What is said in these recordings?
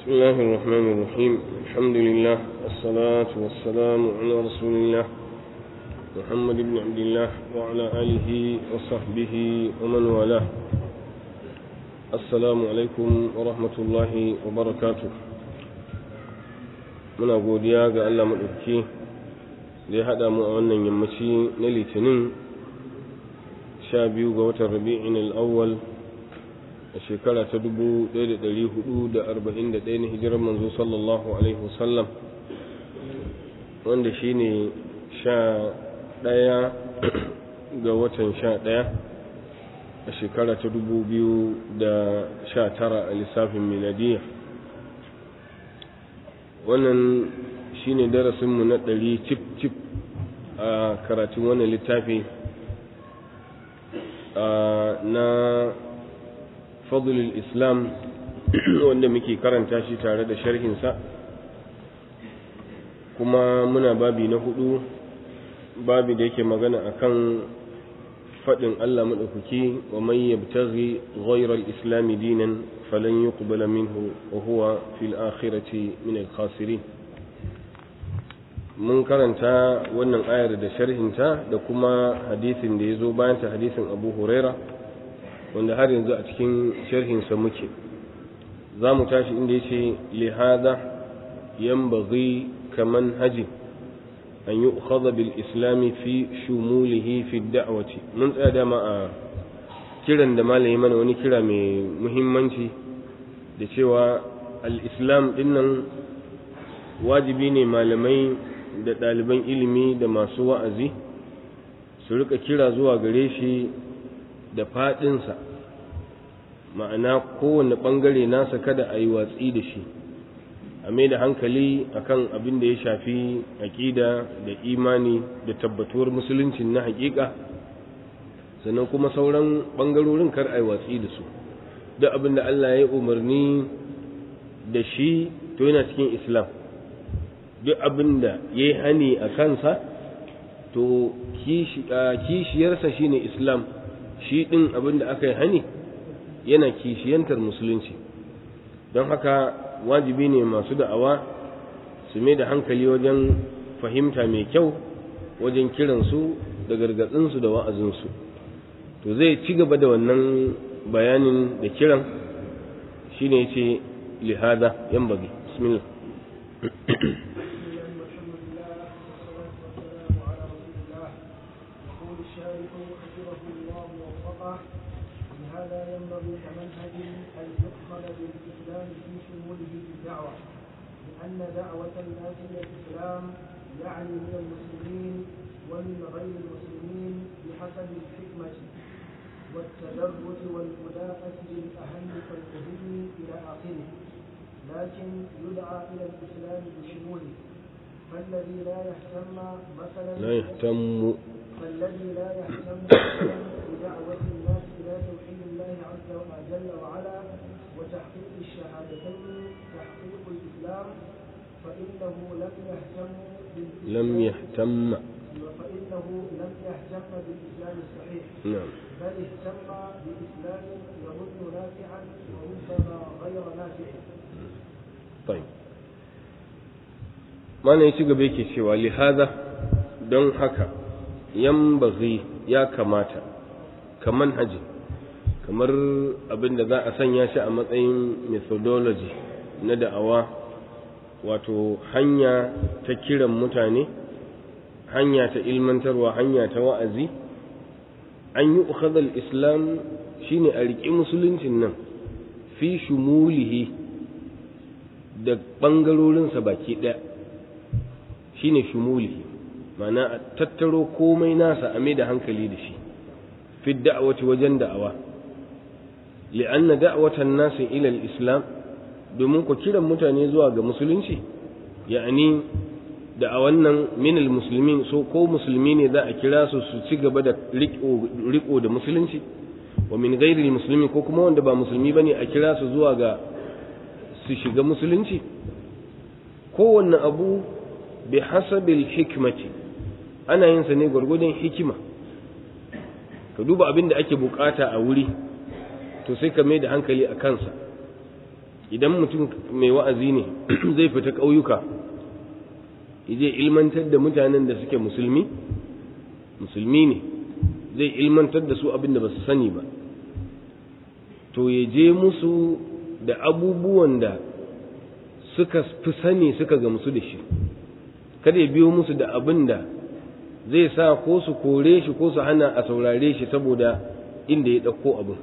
بسم الله الرحمن الرحيم الحمد لله والصلاة والسلام على رسول الله محمد بن عبد الله وعلى آله وصحبه ومن والاه السلام عليكم ورحمة الله وبركاته muna godiya ga Allah maɗauki da ya haɗa mu a wannan yammaci na litinin sha biyu ga watan rabi'in al'awwal a shekara ta dubu ɗaya da ɗari hudu da arba'in da ɗaya na hijirar manzo sallallahu alaihi wasallam wanda shi ne sha ɗaya ga watan sha ɗaya a shekara ta dubu biyu da sha tara a lissafin miladiyya wannan shi ne darasinmu na ɗari cip cip a karatun wannan littafi na fadlul islam wanda muke karanta shi tare da sharhinsa kuma muna babi na hudu babi da yake magana akan faɗin Allah maɗaukaki wa man yabtaghi ghayra al-islam dinan falan yuqbala minhu wa huwa fil akhirati min al-khasirin mun karanta wannan ayar da sharhinta da kuma hadisin da ya zo bayan ta hadisin Abu Huraira wanda har yanzu a cikin sharhinsa muke za mu tashi inda ya ce lihada yanbaghi kaman haji an yi ukhadha bil islami fi shumulihi fi da'wati mun tsaya dama a kiran da malami mana wani kira mai muhimmanci da cewa al-islam dinnan wajibi ne malamai da ɗaliban ilimi da masu wa'azi su rika kira zuwa gare shi da faɗinsa ma'ana kowane ɓangare nasa kada a yi watsi da shi a mai da hankali akan abin da ya shafi aƙida da imani da tabbatuwar musuluncin na haƙiƙa sannan kuma sauran ɓangarorin kar a yi watsi da su duk abin da Allah ya yi umarni da shi to yana cikin islam duk abin da ya yi hani a kansa to kishiyarsa shine islam shi ɗin abin da aka yi hani yana kishiyantar musulunci don haka wajibi ne masu da'awa su mai da hankali wajen fahimta mai kyau wajen kiransu da gargatsinsu da wa'azinsu to zai ci gaba da wannan bayanin da kiran shi ne ce lihada yan bagi bismillah هذا ينبغي كمنهج أن يدخل بالإسلام في شموله بالدعوة لأن دعوة الناس إلى الإسلام يعني من المسلمين ومن غير المسلمين بحسب الحكمة والتدرج والملاءة بالأهم فالمهم إلى آخره لكن يدعى إلى الإسلام بشموله فالذي لا يهتم مثلا لا يهتم فالذي لا يهتم بدعوة الناس إلى توحيد الله عز وجل وعلا وتحقيق الشهادتين تحقيق الإسلام فإنه لم يهتم لم يهتم فإنه لم يهتم بالإسلام الصحيح نعم بل اهتم بإسلام يظن نافعا وربما غير نافع طيب ما ne ci gaba yake cewa lihada don haka yambaghi ya kamata kaman haji kamar abin da za a sanya shi a matsayin methodology na da'awa wato hanya ta kiran mutane hanya ta ilmantarwa hanya ta wa'azi an yi ukhadal islam shine a riƙi musuluncin nan fi shumulihi da ɓangarorinsa baki ɗaya shine shumulihi ma'ana a tattaro komai nasa a mai da hankali da shi fi da'awati wajen da'awa li'anna da'watan nasi ila al-islam domin ku kiran mutane zuwa ga musulunci ya'ani da'awan nan min al-muslimin so ko musulmi ne za a kira su su ci gaba da riko da musulunci wa min ghairi al-muslimin ko kuma wanda ba musulmi bane a kira su zuwa ga su shiga musulunci kowanne abu bi hasabil hikmati ana yin sa ne gwargwadon hikima ka duba abin da ake bukata a wuri to sai ka mai da hankali a kansa idan mutum mai wa'azi ne zai fita ƙauyuka je ilmantar da mutanen da suke musulmi musulmi ne zai ilmantar da su abin da ba su sani ba to ya je musu da abubuwan da suka fi sani suka gamsu da shi kada ya biyo musu da abin da zai sa ko su kore shi ko su hana a saurare shi saboda inda ya ɗauko abin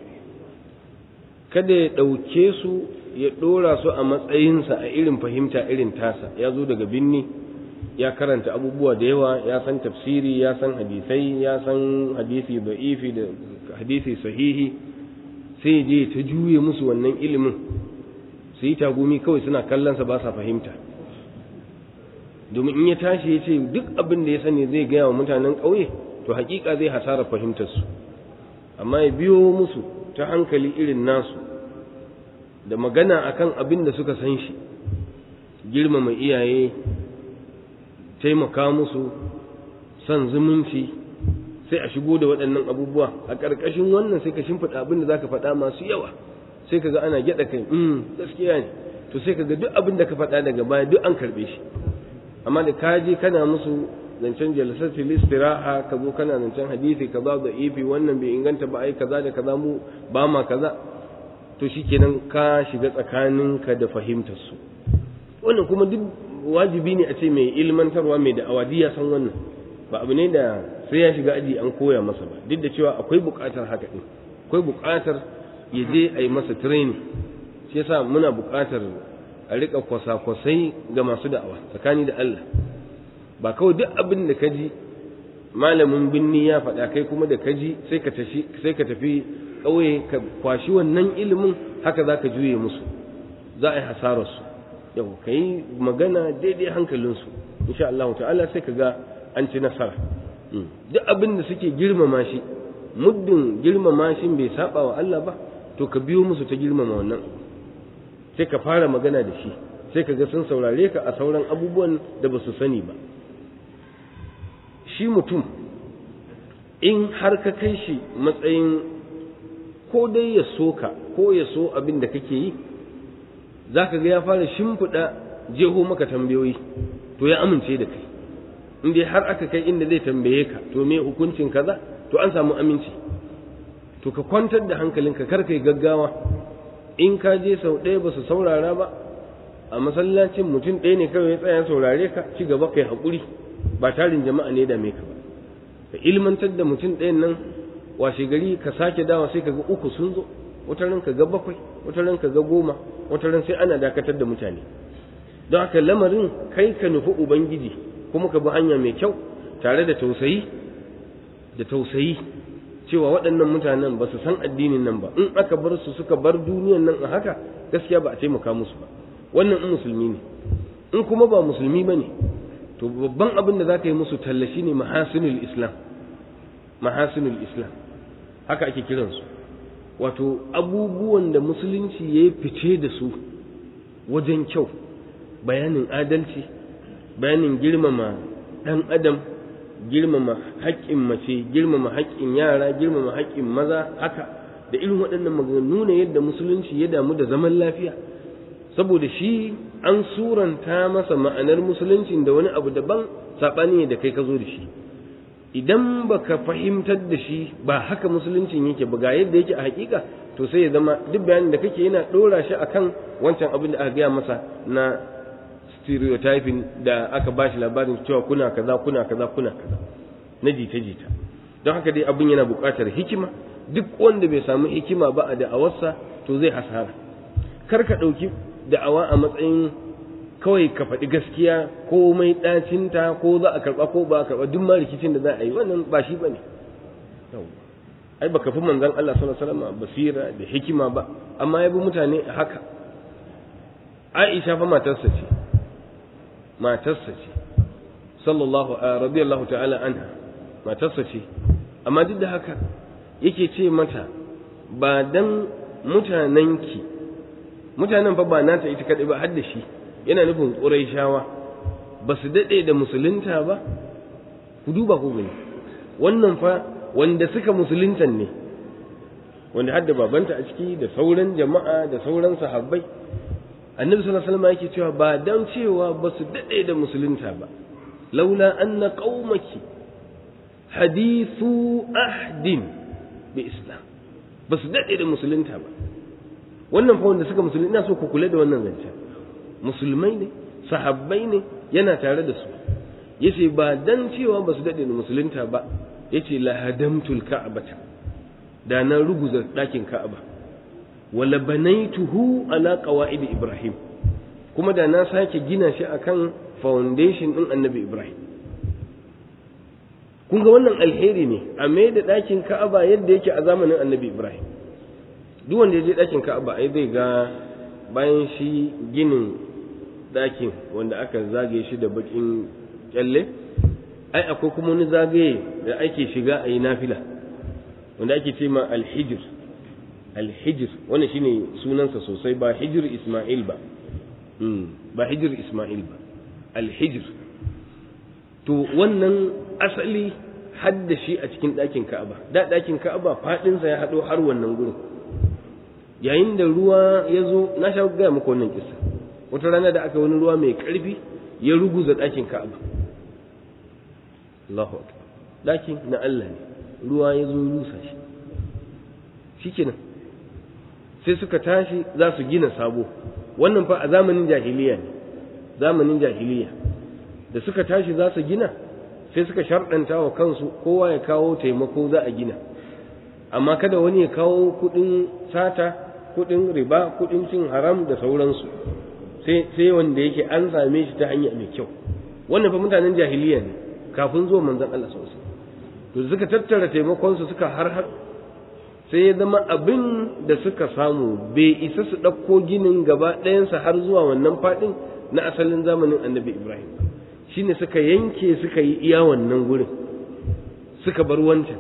kada ya ɗauke su ya ɗora su a matsayinsa a irin fahimta irin tasa ya zo daga binni ya karanta abubuwa da yawa ya san tafsiri ya san hadisai ya san hadisi da'ifi da hadisi sahihi sai je ta juye musu wannan ilimin su yi tagumi kawai suna kallonsa ba sa fahimta domin in ya tashi ya ce duk abin da ya sani zai gaya wa mutanen ƙauye to hakika zai hasara fahimtarsu amma ya biyo musu ta hankali irin nasu da magana akan abin da suka san shi girmama iyaye taimaka musu son zumunci sai a shigo da waɗannan abubuwa a ƙarƙashin wannan sai ka shimfiɗa abin da za ka faɗa masu yawa sai ka ga ana gyaɗa kai gaskiya ne to sai ka ga duk abin da ka faɗa daga baya duk an karɓe shi amma da ka je kana musu zancen jalsatul istiraha ka zo kana zancen hadisi kaza da ifi wannan bai inganta ba ai kaza da kaza mu ba ma kaza to shikenan ka shiga tsakaninka da fahimtar su wannan kuma duk wajibi ne a ce mai ilmantarwa mai da awadi ya san wannan ba abu ne da sai ya shiga aji an koya masa ba duk da cewa akwai buƙatar haka din akwai buƙatar ya je a yi masa training shi yasa muna buƙatar a riƙa kwasa-kwasai ga masu da'awa tsakani da Allah ba kawai duk abin da ka ji malamin binni ya faɗa kai kuma da ka ji sai ka tafi ƙauye ka kwashi wannan ilimin haka za ka juye musu za a yi hasararsu yau ka yi magana daidai hankalinsu insha Allah ta'ala sai ka ga an ci nasara duk abin da suke girmama shi muddin girmama shi bai saba wa Allah ba to ka biyo musu ta girmama wannan sai ka fara magana da shi sai ka ga sun saurare ka a sauran abubuwan da ba su sani ba shi mutum in har ka kai shi matsayin ko dai ya so ka ko ya so abin da kake yi za ka ga ya fara shimfiɗa jeho maka tambayoyi to ya amince da kai in dai har aka kai inda zai tambaye ka to me hukuncin kaza to an samu aminci to ka kwantar da hankalinka kar kai gaggawa in ka je sau ɗaya ba su saurara ba a masallacin mutum ɗaya ne kawai ya tsaya saurare ka ci gaba kai haƙuri ba tarin jama'a ne da me ka ba ka ilmantar da mutum ɗayan nan washe gari ka sake dawa sai ka ga uku sun zo wata ran ka ga bakwai wata ran ka ga goma wata ran sai ana dakatar da mutane don haka lamarin kai ka nufi ubangiji kuma ka bi hanya mai kyau tare da tausayi da tausayi cewa waɗannan mutanen ba su san addinin nan ba in aka bar su suka bar duniyan nan a haka gaskiya ba a taimaka musu ba wannan in musulmi ne in kuma ba musulmi ba ne to babban abin da za ka yi musu tallashi ne mahasinul islam mahasinul islam haka ake kiransu wato abubuwan da musulunci ya yi fice da su wajen kyau bayanin adalci bayanin girmama ɗan adam girmama haƙƙin mace girmama haƙƙin yara girmama haƙƙin maza haka da irin waɗannan maganganu ne yadda musulunci ya damu da zaman lafiya saboda shi an suranta masa ma'anar musuluncin da wani abu daban saɓani da kai ka zo da shi idan baka fahimtar da shi ba haka musuluncin yake ba ga yadda yake a hakika to sai ya zama duk bayanin da kake yana ɗora shi akan wancan abin da aka gaya masa na stereotyping da aka bashi labarin cewa kuna kaza kuna kaza kuna kaza na jita jita don haka dai abin yana buƙatar hikima duk wanda bai samu hikima ba a da'awarsa to zai hasara kar ka ɗauki da'awa a matsayin kawai ka faɗi gaskiya ko mai ɗacinta ko za a karɓa ko ba a karɓa duk ma rikicin da za a yi wannan ba shi ba ne ai baka fi manzon Allah sallallahu alaihi wasallam basira da hikima ba amma ya bi mutane haka Aisha fa matarsa ce matarsa ce sallallahu radiyallahu ta'ala anha matarsa ce amma duk da haka yake ce mata ba dan mutanenki mutanen fa ba nata ita kadai ba har da shi yana nufin ƙurayshawa ba su daɗe da musulunta ba ku duba ku gani wannan fa wanda suka musuluntan ne wanda hadda babanta a ciki da sauran jama'a da sauran sahabbai annabi sallallahu alaihi wasallam yake cewa ba dan cewa ba su dade da musulunta ba laula anna qaumaki hadithu ahdin bi islam ba su dade da musulunta ba wannan fa wanda suka musulunta ina so ku kula da wannan zancen musulmai ne sahabbai ne yana tare da su yace ba dan cewa ba su dade da musulunta ba yace la hadamtul ka'bata da na ruguza dakin ka'aba wala banaituhu ala qawaid ibrahim kuma da na sake gina shi akan foundation din annabi ibrahim kun ga wannan alheri ne a mai da dakin ka'aba yadda yake a zamanin annabi ibrahim duk wanda ya je dakin ka'aba ai zai ga bayan shi ginin dakin wanda aka zagaye shi da bakin kyalle ai akwai kuma wani zagaye da ake shiga a yi nafila wanda ake ce ma alhijir alhijir wannan shine sunansa sosai ba hijir isma'il ba ba hijir isma'il ba alhijir to wannan asali hadda shi a cikin ɗakin ka'aba da ɗakin ka'aba faɗinsa ya haɗo har wannan gurin yayin da ruwa ya zo na sha gaya muku wannan kisa wata rana da aka wani ruwa mai ƙarfi ya ruguza ɗakin ka'aba Allahu akbar ɗakin na Allah ne ruwa ya zo rusa shi shikenan sai suka tashi za su gina sabo wannan fa a zamanin jahiliya ne zamanin jahiliya da suka tashi za su gina sai suka sharɗanta wa kansu kowa ya kawo taimako za a gina amma kada wani ya kawo kuɗin sata kuɗin riba kuɗin cin haram da sauransu sai sai wanda yake an same shi ta hanya mai kyau wannan fa mutanen jahiliya ne kafin zuwa manzon Allah sallallahu alaihi to suka tattara taimakon su suka har har sai ya zama abin da suka samu bai isa su ɗauko ginin gaba ɗayansa har zuwa wannan faɗin na asalin zamanin annabi ibrahim shine suka yanke suka yi iya wannan gurin suka bar wancan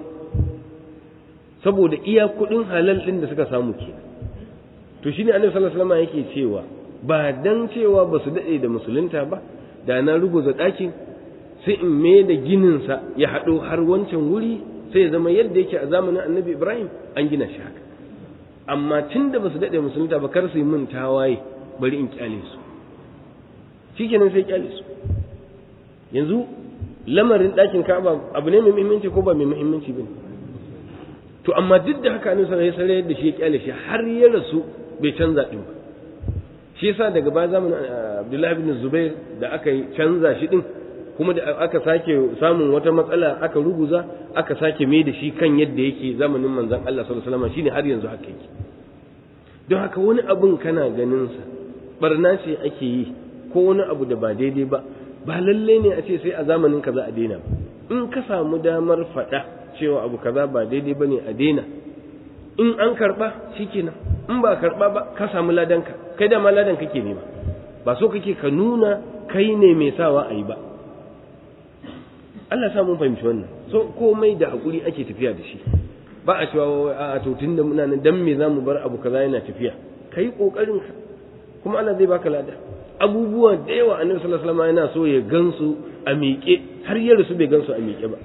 saboda iya kuɗin halal ɗin da suka samu ke to shine annabi sallallahu alaihi wasallam yake cewa ba dan cewa ba su daɗe da musulunta ba da na ruguza ɗakin sai in mai da gininsa ya haɗo har wancan wuri sai ya zama yadda yake a zamanin annabi ibrahim an gina shi haka amma tun da ba su daɗe musulunta ba kar su yi min tawaye bari in kyale su shi kenan sai kyale su yanzu lamarin ɗakin ka'aba abu ne mai muhimmanci ko ba mai muhimmanci ba to amma duk da haka annabi sallallahu alaihi wasallam yadda shi ya kyale shi har ya rasu bai canza din ba shi yasa daga baya zamanin abdullahi bin zubair da aka yi canza shi din kuma da aka sake samun wata matsala aka ruguza aka sake mai da shi kan yadda yake zamanin manzon Allah sallallahu alaihi wasallam shine har yanzu haka yake don haka wani abun kana ganin sa barna ce ake yi ko wani abu da ba daidai ba ba lalle ne a ce sai a zamanin kaza a daina in ka samu damar faɗa cewa abu kaza ba daidai bane a daina in an karba shikenan in ba karba ba ka samu ladanka kai da ma ladan kake nema ba so kake ka nuna kai ne mai sawa a yi ba Allah sa mun fahimci wannan so komai da hakuri ake tafiya da shi ba a cewa a to tunda muna nan dan me zamu bar abu kaza yana tafiya kai kokarin ka kuma Allah zai baka lada abubuwa da yawa annabi sallallahu alaihi wasallam yana so ya gansu a miƙe har ya rasu bai gansu a miƙe ba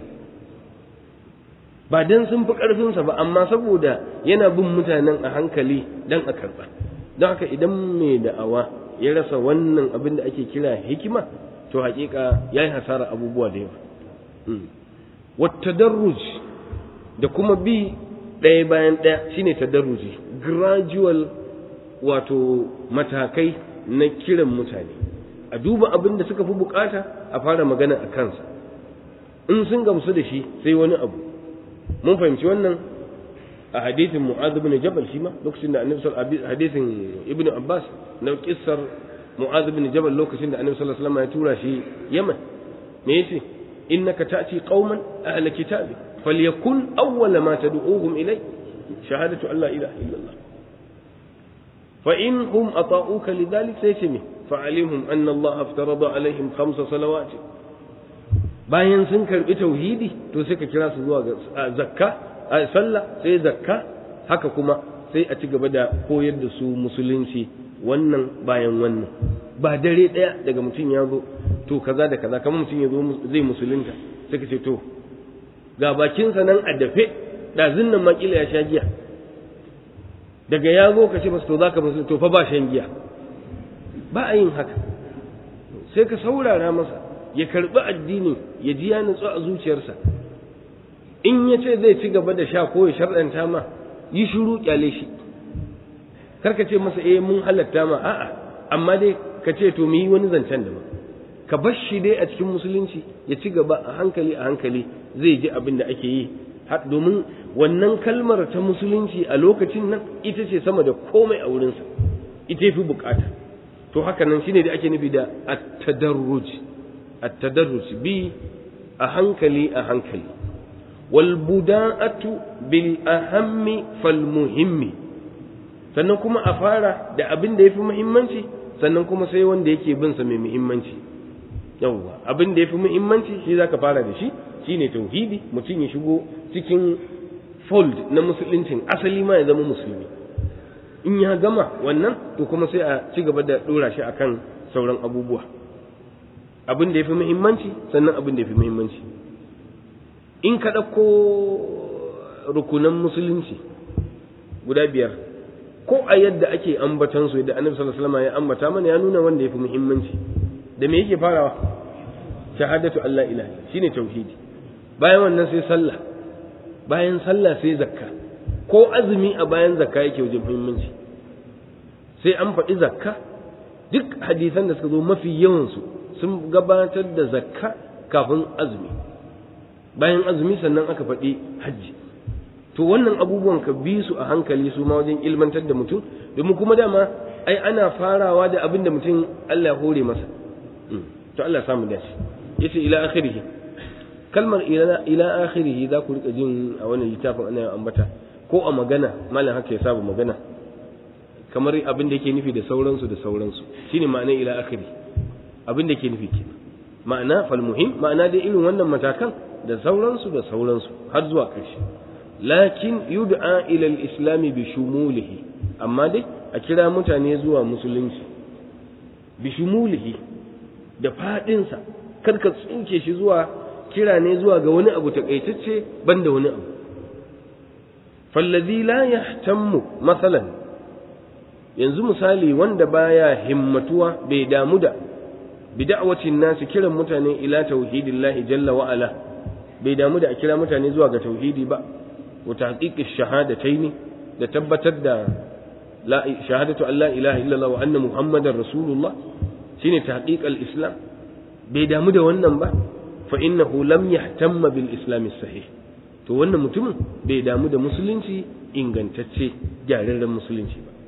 ba dan sun fi karfin sa ba amma saboda yana bin mutanen a hankali dan a karba don haka idan mai da'awa ya rasa wannan abin da ake kira hikima to haƙiƙa yayi hasara abubuwa da yawa wattadarruj da kuma bi ɗaya bayan ɗaya shine tadarruji gradual wato matakai na kiran mutane a duba abin da suka fi bukata a fara magana a kansa in sun gamsu da shi sai wani abu mun fahimci wannan a hadithin mu'adh ibn jabal shi ma lokacin da annabi sallallahu hadithin ibnu abbas na kissar mu'adh ibn jabal lokacin da annabi sallallahu alaihi wasallam ya tura shi yaman me yace إنك تأتي قوما أهل كتاب فليكن أول ما تدعوهم إليه شهادة أن لا إله إلا الله فإن هم أطاؤوك لذلك سيسمه فعلمهم أن الله افترض عليهم خمس صلوات bayan sun karbi tauhidi to sai ka kira su zuwa ga zakka a sallah sai zakka haka kuma sai a ci gaba da koyar da su musulunci wannan bayan wannan ba dare ɗaya daga mutum ya zo to kaza da kaza kamar mutum ya zo zai musulunta sai ka ce to ga bakinsa nan a dafe ɗazin nan makila ya sha giya daga ya zo ka ce masa to za ka musulunta to fa ba shan giya ba a yin haka sai ka saurara masa ya karbi addini ya ji ya nutsu a zuciyarsa in ya ce zai ci gaba da sha ko ya sharɗanta ma yi shiru kyale shi karka ce masa eh mun halatta ma a'a amma dai ka ce to mu yi wani zancen da ba ka bar shi dai a cikin musulunci ya ci gaba a hankali a hankali zai ji abin da ake yi domin wannan kalmar ta musulunci a lokacin nan ita ce sama da komai a wurinsa ita fi bukata to haka nan shine da ake nufi da at-tadarruj at-tadarruj bi a hankali a hankali wal buda'atu bil ahammi fal muhimmi sannan kuma a fara da abin da yafi muhimmanci sannan kuma sai wanda yake bin sa mai muhimmanci yawwa abin da yafi muhimmanci shi zaka fara da shi shine tauhidi mutum ya shigo cikin fold na musuluncin asali ma ya zama musulmi in ya gama wannan to kuma sai a ci gaba da dora shi akan sauran abubuwa abin da yafi muhimmanci sannan abin da yafi muhimmanci in ka ɗauko rukunan musulunci guda biyar ko a yadda ake ambatan su yadda annabi sallallahu alaihi wasallam ya ambata mana ya nuna wanda yafi muhimmanci da me yake farawa shahadatu Allah ilaha shine tauhidi bayan wannan sai sallah bayan sallah sai zakka ko azumi a bayan zakka yake wajen muhimmanci sai an faɗi zakka duk hadisan da suka zo mafi yawansu sun gabatar da zakka kafin azumi bayan azumi sannan aka faɗi hajji to wannan abubuwan ka bi su a hankali su ma wajen ilmantar da mutum domin kuma dama ai ana farawa da abin da mutum Allah ya hore masa to Allah ya samu dace yace ila akhirih kalmar ila akhirih za ku rika jin a wannan littafin ana ambata ko a magana malam haka ya saba magana kamar abin da yake nufi da sauransu da sauransu shine ma'ana ila akhiri abin da yake nufi kenan ma'ana fal muhim ma'ana dai irin wannan matakan da sauransu da sauransu har zuwa ƙarshe lakin yud'a ila al-islam bi shumulihi amma dai a kira mutane zuwa musulunci bi shumulihi da fadin sa kar ka tsuke shi zuwa kira ne zuwa ga wani abu takaitacce banda wani abu fallazi la yahtammu masalan yanzu misali wanda baya himmatuwa bai damu da bid'awatin nasu kiran mutane ila tauhidillahi jalla wa ala bai damu da a kira mutane zuwa ga tauhidi ba wa tahqiqish shahadataini da tabbatar da la shahadatu an la ilaha illallah wa anna muhammadar rasulullah shine tahqiqal islam bai damu da wannan ba fa innahu lam yahtamma bil islam sahih to wannan mutumin bai damu da musulunci ingantacce gyararren musulunci ba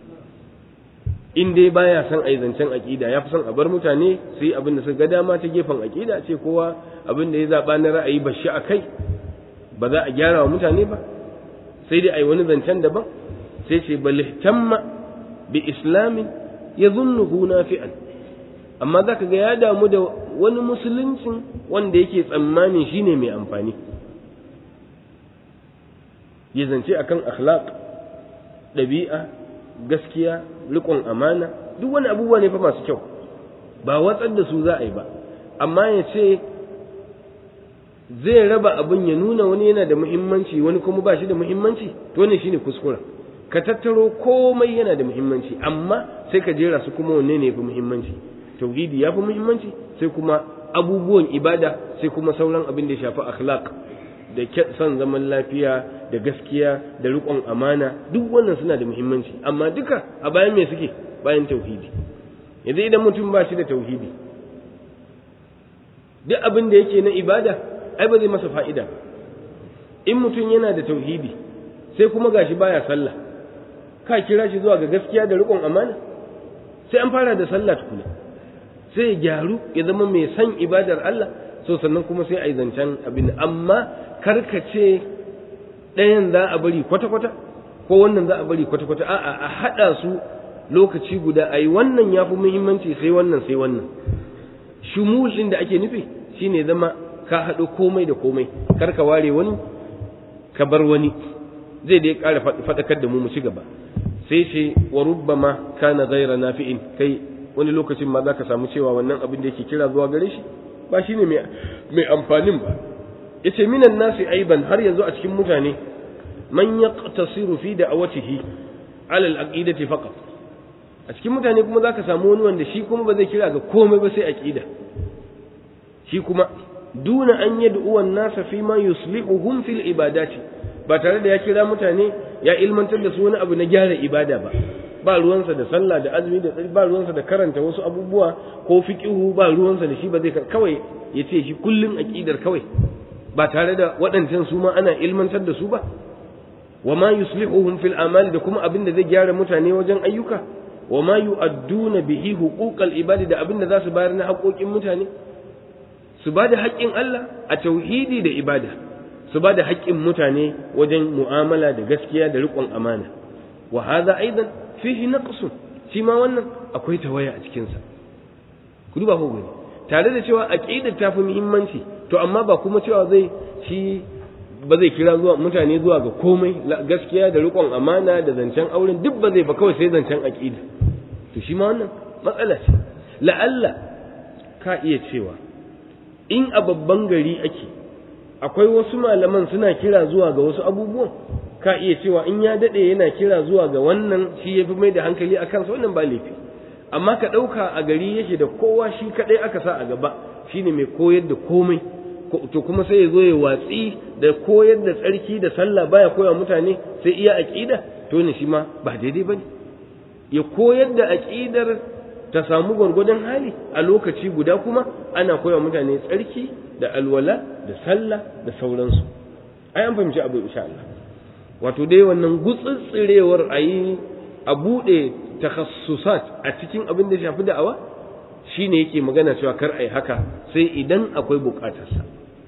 in dai baya son a yi zancen aƙida ya fi son a bar mutane su yi abin da suka ga dama ta gefen aƙida ce kowa abin da ya zaɓa na ra'ayi ba shi a kai ba za a gyara wa mutane ba sai dai a yi wani zancen daban sai ce bal ihtamma bi islamin ya zunnuhu nafi'an amma za ka ga ya damu da wani musuluncin wanda yake tsammanin shine mai amfani ya zance akan akhlaq ɗabi'a gaskiya riƙon amana duk wani abubuwa ne fa masu kyau ba watsar da su za a yi ba amma ya ce zai raba abin ya nuna wani yana da muhimmanci wani kuma ba shi da muhimmanci to wannan shine kuskura ka tattaro komai yana da muhimmanci amma sai ka jera su kuma wanne ne fi muhimmanci tauhidi ya fi muhimmanci sai kuma abubuwan ibada sai kuma sauran abin da ya shafi akhlaq da son zaman lafiya da gaskiya da riƙon amana duk wannan suna da muhimmanci amma duka a bayan me suke bayan tauhidi yanzu idan mutum ba shi da tauhidi duk abin da yake na ibada ai ba zai masa fa'ida in mutum yana da tauhidi sai kuma gashi baya sallah ka kira shi zuwa ga gaskiya da riƙon amana sai an fara da sallah tukuna sai ya gyaru ya zama mai san ibadar Allah so sannan kuma sai a yi zancen abin amma karkace ɗayan za a bari kwata-kwata ko wannan za a bari kwata-kwata a'a a haɗa su lokaci guda a yi wannan ya fi muhimmanci sai wannan sai wannan shumul ɗin da ake nufi shine zama ka haɗo komai da komai kar ka ware wani ka bar wani zai dai ƙara faɗakar da mu mu ci gaba sai ce wa rubbama kana ghaira nafi'in kai wani lokacin ma za ka samu cewa wannan abin da yake kira zuwa gare shi ba shine mai amfanin ba yace minan nasi aiban har yanzu a cikin mutane man yaqtasiru fi da'awatihi ala al-aqidati faqat a cikin mutane kuma za ka samu wani wanda shi kuma ba zai kira ga komai ba sai aqida shi kuma duna an yad'u an-nasa fi ma yuslihuhum fil ibadati ba tare da ya kira mutane ya ilmantar da su wani abu na gyara ibada ba ba ruwansa da sallah da azumi da ba ruwansa da karanta wasu abubuwa ko fiqihu ba ruwansa da shi ba zai kawai ya ce shi kullun aqidar kawai ba tare da waɗancan su ma ana ilmantar da su ba wa ma yuslihuhum fil amal da kuma abin da zai gyara mutane wajen ayyuka wa ma yu'adduna bihi huquqal ibadi da abin da za su bayar na haƙoƙin mutane su ba da haƙƙin Allah a tauhidi da ibada su ba da haƙƙin mutane wajen mu'amala da gaskiya da riƙon amana wa hadha aidan fihi naqsun shi ma wannan akwai tawaya a cikin sa ku duba ko gani tare da cewa aqidar ta fi muhimmanci to amma ba kuma cewa zai shi ba zai kira zuwa mutane zuwa ga komai gaskiya da riƙon amana da zancen auren duk ba zai ba kawai sai zancen aqida to shi ma wannan matsala ce la'alla ka iya cewa in a babban gari ake akwai wasu malaman suna kira zuwa ga wasu abubuwan ka iya cewa in ya dade yana kira zuwa ga wannan shi yafi mai da hankali a kansa wannan ba laifi amma ka ɗauka a gari yake da kowa shi kaɗai aka sa a gaba shine mai koyar da komai to kuma sai ya zo ya watsi da koyar da tsarki da sallah baya koya mutane sai iya aqida to ne shi ma ba daidai bane ya koyar da aqidar ta samu gwargwadon hali a lokaci guda kuma ana koya mutane tsarki da alwala da sallah da sauransu ai an fahimci abu insha Allah wato dai wannan gutsutsirewar ayi a bude takhassusat a cikin abin da shafi da'awa shine yake magana cewa kar ai haka sai idan akwai bukatarsa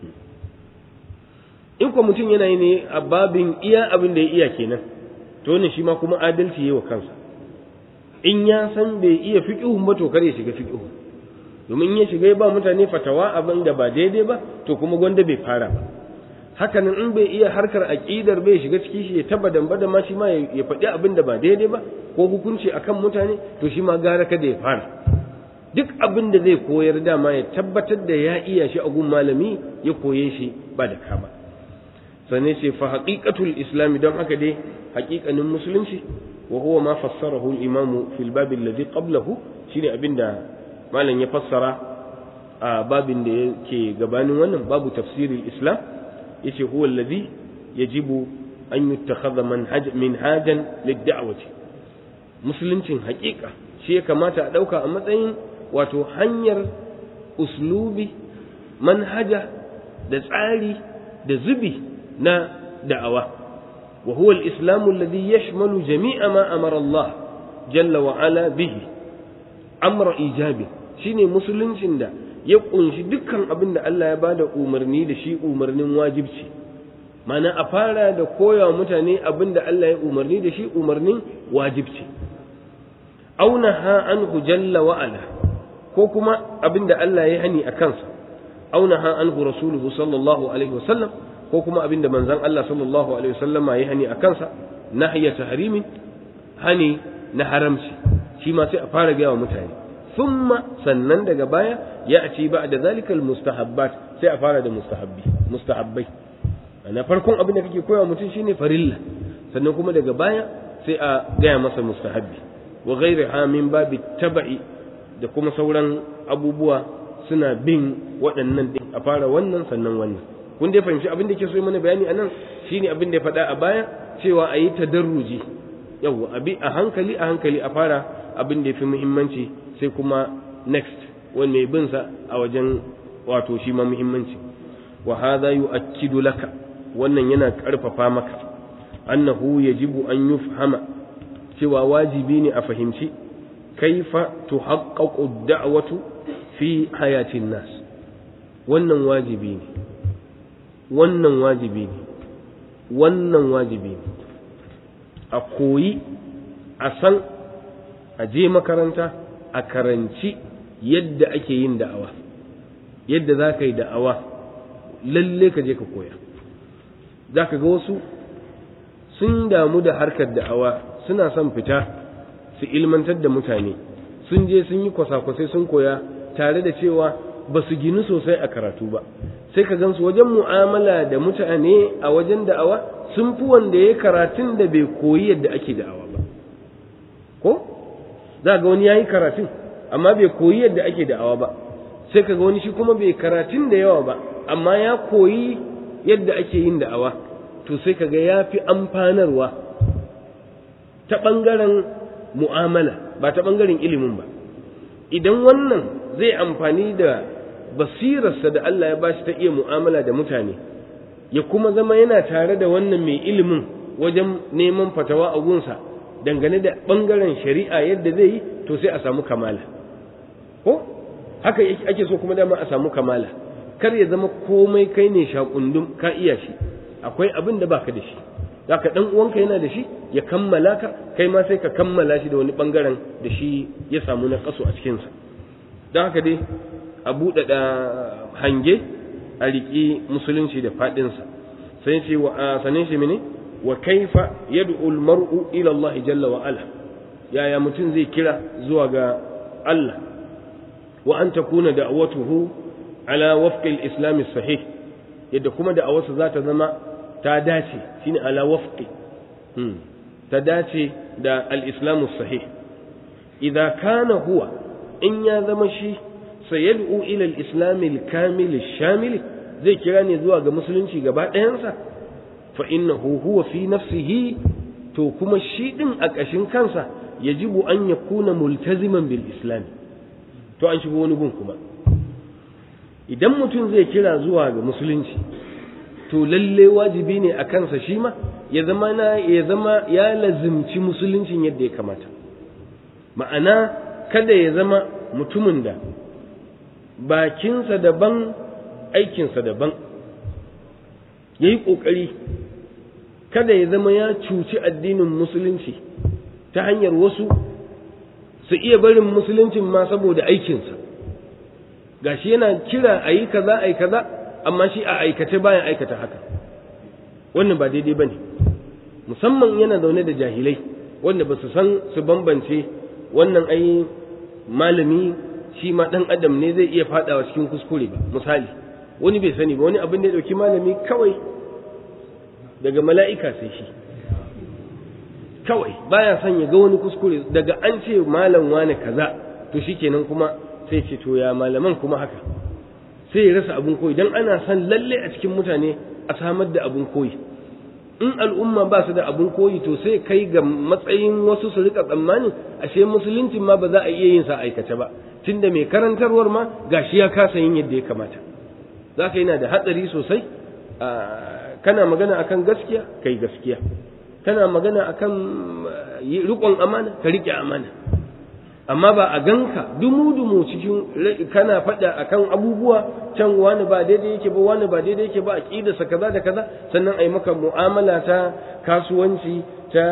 in ko mutum yana yi ne a babin iya abin da ya iya kenan to ne shi ma kuma adalci yi wa kansa in ya san bai iya fiqhun ba to kar ya shiga fiqhu domin ya shiga ba mutane fatawa abin da ba daidai ba to kuma gwanda bai fara ba hakanan in bai iya harkar aqidar bai shiga ciki shi ya taba damba da ma shi ma ya faɗi abin da ba daidai ba ko hukunci akan mutane to shi ma gara kada ya fara duk abin da zai koyar dama ya tabbatar da ya iya shi a gun malami ya koye shi ba da kama sannan ce fa haqiqatul islami don haka dai haƙiƙanin musulunci وهو ما فسره الإمام في الباب الذي قبله شيني أبدا ما لن يفسر باب كي قبان ونن باب تفسير الإسلام يشي هو الذي يجب أن يتخذ منهج منهاجا للدعوة مسلم حقيقة شيء كما تأدوك أمتين وتحنير أسلوبي منهجة da tsari da zubi na da'awa وهو الإسلام الذي يشمل جميع ما أمر الله جل وعلا به أمر إيجابي شيني مسلم شندا يقول شي دكان أبن الله يبادا أمرني da shi umarnin wajibci mana a fara da koya mutane abin da Allah ya umarni da shi umarnin wajibci auna ha anhu jalla wa ala ko kuma abin da Allah ya hani a kansa auna ha anhu rasuluhu sallallahu alaihi wasallam ko kuma abinda manzon Allah sallallahu alaihi wasallam ya hani a kansa nahya tahrimin hani na haramci shi ma sai a fara gaya wa mutane thumma sannan daga baya ya ci ba da zalikal mustahabbat sai a fara da mustahabbi mustahabbai na farkon abin da kake koyawa mutum shine farilla sannan kuma daga baya sai a gaya masa mustahabbi wa ghairiha min babi taba'i da kuma sauran abubuwa suna bin waɗannan din a fara wannan sannan wannan kun dai fahimci abin da ke so yi mana bayani a nan shine abin da ya faɗa a baya cewa a yi tadarruji yau abi a hankali a hankali a fara abin da ya fi muhimmanci sai kuma next wanda mai bin sa a wajen wato shi ma muhimmanci wa hadha yu'akkidu laka wannan yana karfafa maka annahu yajibu an yufhama cewa wajibi ne a fahimci kaifa tuhaqqaqu ad-da'watu fi hayatin nas wannan wajibi ne wannan wajibi ne wannan wajibi ne a koyi a san a je makaranta a karanci yadda ake yin da'awa yadda za ka yi da'awa lalle ka je ka koya za ka ga wasu sun damu da harkar da'awa suna son fita su ilmantar da mutane sun je sun yi kwasa-kwasai sun koya tare da cewa ba su ginu sosai a karatu ba sai ka gansu wajen mu'amala da mutane a wajen da'awa sun fi wanda ya karatun da bai koyi yadda ake da'awa ba ko za ga wani yayi karatun amma bai koyi yadda ake da'awa ba sai kaga wani shi kuma bai karatun da yawa ba amma ya koyi yadda ake yin da'awa to sai kaga ya fi amfanarwa ta ɓangaren mu'amala ba ta ɓangaren ilimin ba idan wannan zai amfani da basirarsa da Allah ya bashi ta iya mu'amala da mutane ya kuma zama yana tare da wannan mai ilimin wajen neman fatawa a gunsa dangane da ɓangaren shari'a yadda zai yi to sai a samu kamala ko haka ake so kuma dama a samu kamala kar ya zama komai kai ne shakundum ka iya shi akwai abin da baka da shi zaka dan uwanka yana da shi ya kammala ka kai ma sai ka kammala shi da wani bangaren da shi ya samu na kaso a cikinsa don haka dai a buɗaɗa hange a riƙi musulunci da faɗinsa sai ce wa sanin shi mene wa kaifa yad'u al-mar'u ila Allah jalla wa ala yaya mutum zai kira zuwa ga Allah wa an takuna da'watuhu ala wafqi al-islam sahih yadda kuma da'awarsa za ta zama ta dace shine ala wafqi ta dace da al-islam sahih idza kana huwa in ya zama shi sayad'u ila al-islam al-kamil al-shamil zai kira ne zuwa ga musulunci gaba ɗayansa fa innahu huwa fi nafsihi to kuma shi din a ƙashin kansa yajibu an yakuna multaziman bil islam to an shigo wani gun kuma idan mutum zai kira zuwa ga musulunci to lalle wajibi ne a kansa shi ma ya zama na ya zama ya lazimci musuluncin yadda ya kamata ma'ana kada ya zama mutumin da bakinsa daban aikinsa daban ya yi ƙoƙari kada ya zama ya cuci addinin musulunci ta hanyar wasu su iya barin musuluncin ma saboda aikinsa gashi yana kira a yi kaza a yi kaza amma shi a aikace bayan aikata haka wannan ba daidai ba ne musamman yana zaune da jahilai wanda ba su san su bambance wannan ai malami shi ma ɗan adam ne zai iya faɗawa cikin kuskure ba misali wani bai sani ba wani abin da ya ɗauki malami kawai daga mala'ika sai shi kawai baya son ya ga wani kuskure daga an ce malam wane kaza to shikenan kuma sai ce to ya malaman kuma haka sai ya rasa abin koyi dan ana son lalle a cikin mutane a samar da abin koyi in al'umma ba su da abin koyi to sai kai ga matsayin wasu su rika tsammanin ashe musuluncin ma ba za a iya yin sa aikace ba tunda mai karantarwar ma gashi ya kasa yin yadda ya kamata zaka yana da hatsari sosai kana magana akan gaskiya kai gaskiya kana magana akan riƙon amana ka riƙe amana amma ba a ganka dumu-dumu cikin kana faɗa akan abubuwa can wani ba daidai yake ba wani ba daidai yake ba aqidarsa kaza da kaza sannan ai maka mu'amala ta kasuwanci ta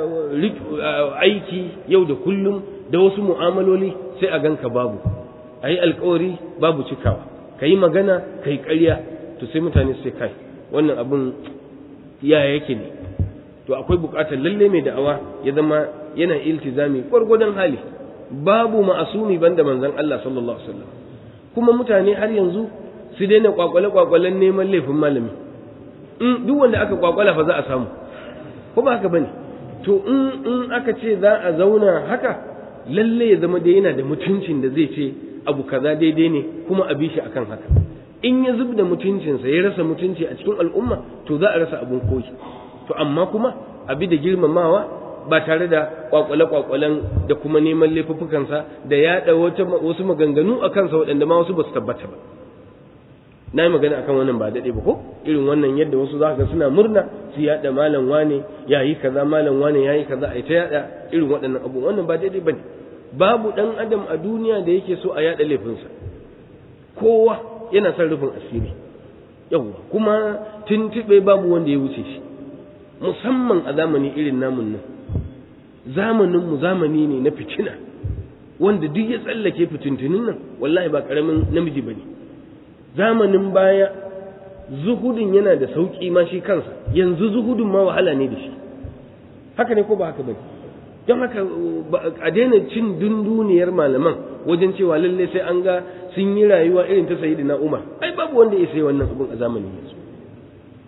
aiki yau da kullum da wasu mu'amaloli sai a ganka babu ayi alkawari babu cikawa kayi magana kai ƙarya to sai mutane sai kai wannan abun ya yake ne to akwai buƙatar lalle mai da'awa ya zama yana iltizami gwargwadon hali babu ma'asumi banda manzon Allah sallallahu alaihi wasallam kuma mutane har yanzu su daina kwakwale kwakwalen neman laifin malami in duk wanda aka kwakwala fa za a samu ko ba haka bane to in in aka ce za a zauna haka lalle ya zama dai yana da mutuncin da zai ce abu kaza daidai ne kuma a bi shi akan haka in ya zub da mutuncinsa ya rasa mutunci a cikin al'umma to za a rasa abun koyi to amma kuma abi da girmamawa ba tare da kwakwale-kwakwalen da kuma neman laifuffukansa da yaɗa wasu maganganu a kansa waɗanda ma wasu ba su tabbata ba na yi magana akan wannan ba daɗe ba ko irin wannan yadda wasu za ga suna murna su yaɗa malam wane ya yi kaza malam wane ya yi kaza a ta yaɗa irin waɗannan abu wannan ba daidai ba ne babu ɗan adam a duniya da yake so a yaɗa laifinsa kowa yana son rufin asiri yawwa kuma tuntuɓe babu wanda ya wuce shi musamman a zamani irin namun nan zamaninmu zamani ne na fitina wanda duk ya tsallake fitintunin nan wallahi ba ƙaramin namiji ba ne zamanin baya zuhudin yana da sauƙi ma shi kansa yanzu zuhudin ma wahala ne da shi haka ne ko ba haka ba don haka a daina cin dunduniyar malaman wajen cewa lallai sai an ga sun yi rayuwa irin ta sayi na umar ai babu wanda ya sai wannan abin a zamanin yanzu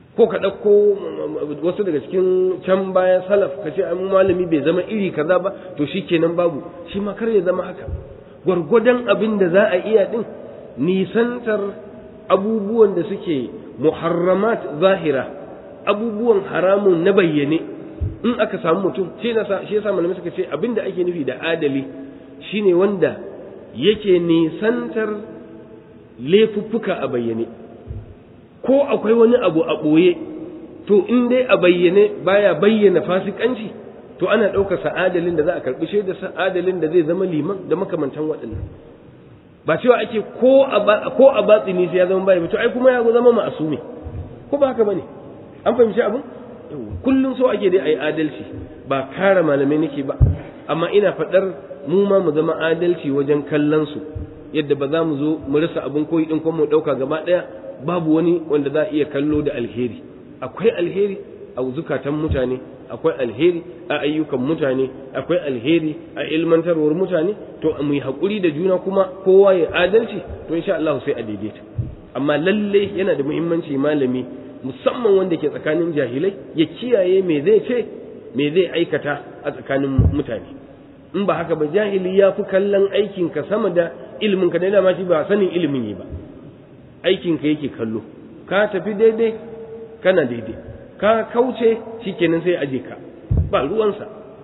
ko ka ɗauko wasu daga cikin can baya salaf ka ce an malami bai zama iri kaza ba to shi kenan babu shi ma kar ya zama haka gwargwadon abin da za a iya ɗin nisantar abubuwan da suke muharramat zahira abubuwan haramun na bayyane in aka samu mutum shi yasa malamai suka ce abin da ake nufi da adali shine wanda yake nisantar laifuffuka a bayyane ko akwai wani abu a ɓoye to in dai a bayyane baya bayyana fasikanci to ana ɗaukar sa'adalin da za a karɓi shaida sa'adalin da zai zama liman da makamantan waɗannan ba cewa ake ko a ko a batsini sai ya zama bai to ai kuma ya zama ma'asumi ko ba haka bane an fahimci abin kullum so ake dai ayi adalci ba kare malamai nake ba amma ina faɗar mu ma mu zama adalci wajen kallon su yadda ba za mu zo mu rasa abin koyi din kuma mu ɗauka gaba ɗaya babu wani wanda za a iya kallo da alheri akwai alheri a zukatan mutane akwai alheri a ayyukan mutane akwai alheri a ilmantarwar mutane to mu yi haƙuri da juna kuma kowa ya adalci to insha Allah sai a daidaita amma lalle yana da muhimmanci malami musamman wanda ke tsakanin jahilai ya kiyaye me zai ce me zai aikata a tsakanin mutane in ba haka ba jahili ya fi kallon aikinka sama da ilimin ka da ma shi ba sanin ilimin yi ba aikinka yake kallo ka tafi daidai kana daidai ka kauce shikenan sai aje ka ba ruwansa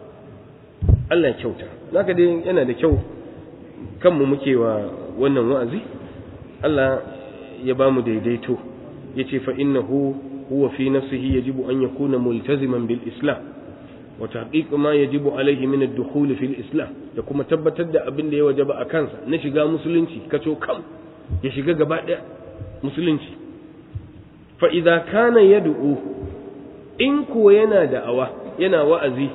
Allah ya kyauta zaka dai yana da kyau kanmu muke wa wannan wa'azi Allah ya ba mu daidaito yace fa innahu huwa fi nafsihi yajibu an yakuna multaziman bil islam wa tahqiq ma yajibu alayhi min ad-dukhul fil islam da kuma tabbatar da abin da ya wajaba a kansa na shiga musulunci kaco kam ya shiga gaba daya musulunci fa idza kana yad'u in kuwa yana da'awa yana wa'azi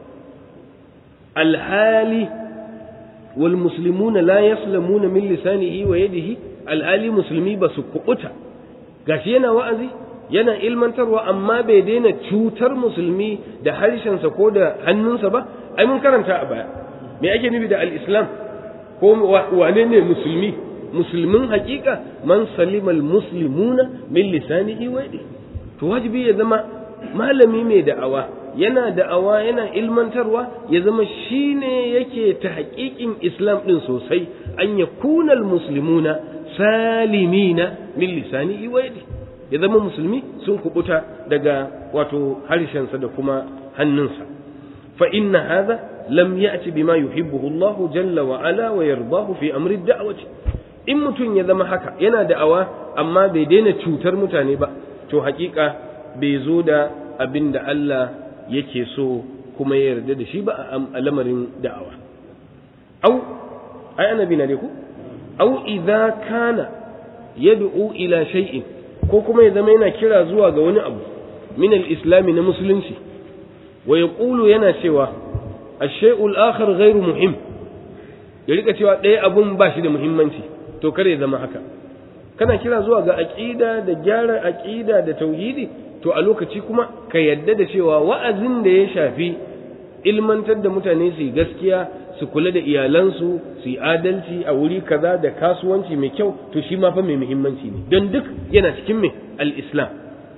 alhali wal muslimuna la yaslamuna min lisanihi wa yadihi alhali musulmi ba su kubuta gashi yana wa'azi yana ilmantarwa amma bai daina cutar musulmi da harshensa ko da hannunsa ba ai mun karanta a baya me ake nufi da al-islam ko wane ne musulmi musulmin hakika man salimal muslimuna min lisanihi wa yadihi to wajibi ya zama malami mai da'awa yana da'awa yana ilmantarwa ya zama shine yake ta haƙiƙin islam ɗin sosai an ya kunal muslimuna salimina min lisanihi wa yadihi ya zama musulmi sun kubuta daga wato harshensa da kuma hannunsa fa inna hadha lam ya'ti bima yuhibbuhu Allah jalla wa ala wa yardahu fi amri da'wati in mutum ya zama haka yana da'awa amma bai daina cutar mutane ba to hakika bai zo da abin da Allah yake so kuma ya yarda da shi ba a lamarin da'awa au ai annabi na ku au idza kana yad'u ila shay'in ko kuma ya zama yana kira zuwa ga wani abu min al-islami na musulunci wa yaqulu yana cewa ash-shay'ul akhar ghairu muhim ya rika cewa ɗaya abun ba shi da muhimmanci to kare ya zama haka kana kira zuwa ga aqida da gyara aqida da tauhidi to a lokaci kuma ka yadda da cewa wa'azin da ya shafi ilmantar da mutane su yi gaskiya su kula da iyalansu su yi adalci a wuri kaza da kasuwanci mai kyau to shi ma fa mai muhimmanci ne don duk yana cikin mai al-islam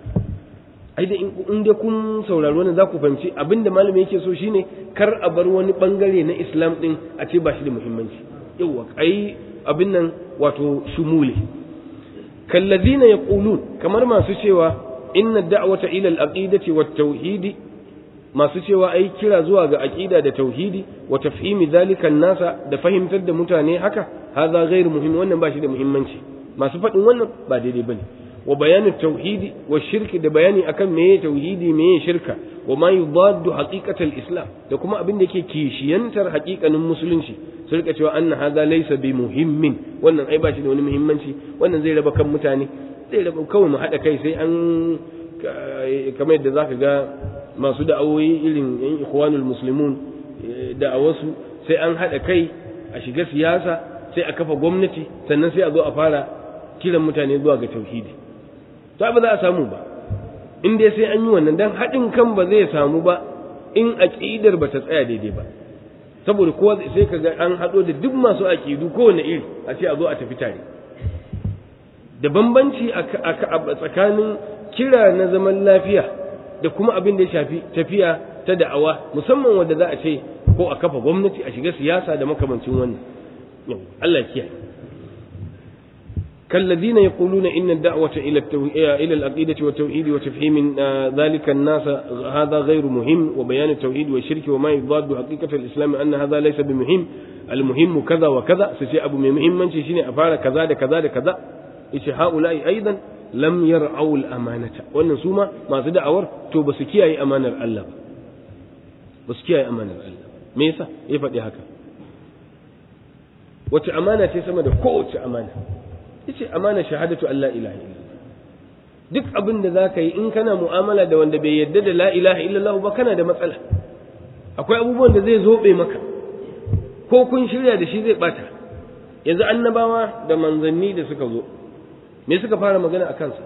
ai da in dai kun sauraro ne za ku fahimci abinda malami yake so shine kar a bar wani bangare na islam din a ce ba shi da muhimmanci yawa ai abin nan wato shumule kallazina yaqulun kamar masu cewa inna da'wata ila al-aqidati wat tauhidi masu cewa ai kira zuwa ga aqida da tauhidi wa tafhimi zalika nasa da fahimtar da mutane haka hadha ghairu muhim wannan ba shi da muhimmanci masu faɗin wannan ba daidai bane wa bayanin tauhidi wa shirki da bayani akan meye tauhidi meye shirka wa ma yudaddu haqiqatal islam da kuma abin da yake kishiyantar haƙiƙanin musulunci su rika cewa anna hadha laysa bi muhimmin wannan ai ba shi da wani muhimmanci wannan zai raba kan mutane zai raba kawai mu haɗa kai sai an kamar yadda zaka ga masu da'awoyi irin yan ikhwanul muslimun da'awarsu sai an haɗa kai a shiga siyasa sai a kafa gwamnati sannan sai a zo a fara kiran mutane zuwa ga tauhidi to ba za a samu ba in dai sai an yi wannan dan haɗin kan ba zai samu ba in aqidar ba ta tsaya daidai ba saboda kowa sai ka ga an haɗo da duk masu aqidu kowane iri a ce a zo a tafi tare da bambanci a tsakanin kira na zaman lafiya da kuma abin da ya shafi tafiya ta da'awa musamman wanda za a ce ko a kafa gwamnati a shiga siyasa da makamancin wannan Allah kiyaye كالذين يقولون إن الدعوة إلى إلى العقيدة والتوحيد وتفهيم ذلك الناس هذا غير مهم وبيان التوحيد والشرك وما يضاد حقيقة الإسلام أن هذا ليس بمهم المهم كذا وكذا سيشي أبو مهم من شيء أفعل كذا كذا كذا إيش هؤلاء أيضا لم يرعوا الأمانة وأن سوما ما تدع أور تو بسكي أي أمانة الله بسكي أي أمانة الله ميسا يفعل هكذا وتأمانة تسمى كوت أمانة yace amana shahadatu an la ilaha illallah duk abin da zaka yi in kana mu'amala da wanda bai yarda da la ilaha illallah ba kana da matsala akwai abubuwan da zai zobe maka ko kun shirya da shi zai bata yanzu annabawa da manzanni da suka zo me suka fara magana a kansa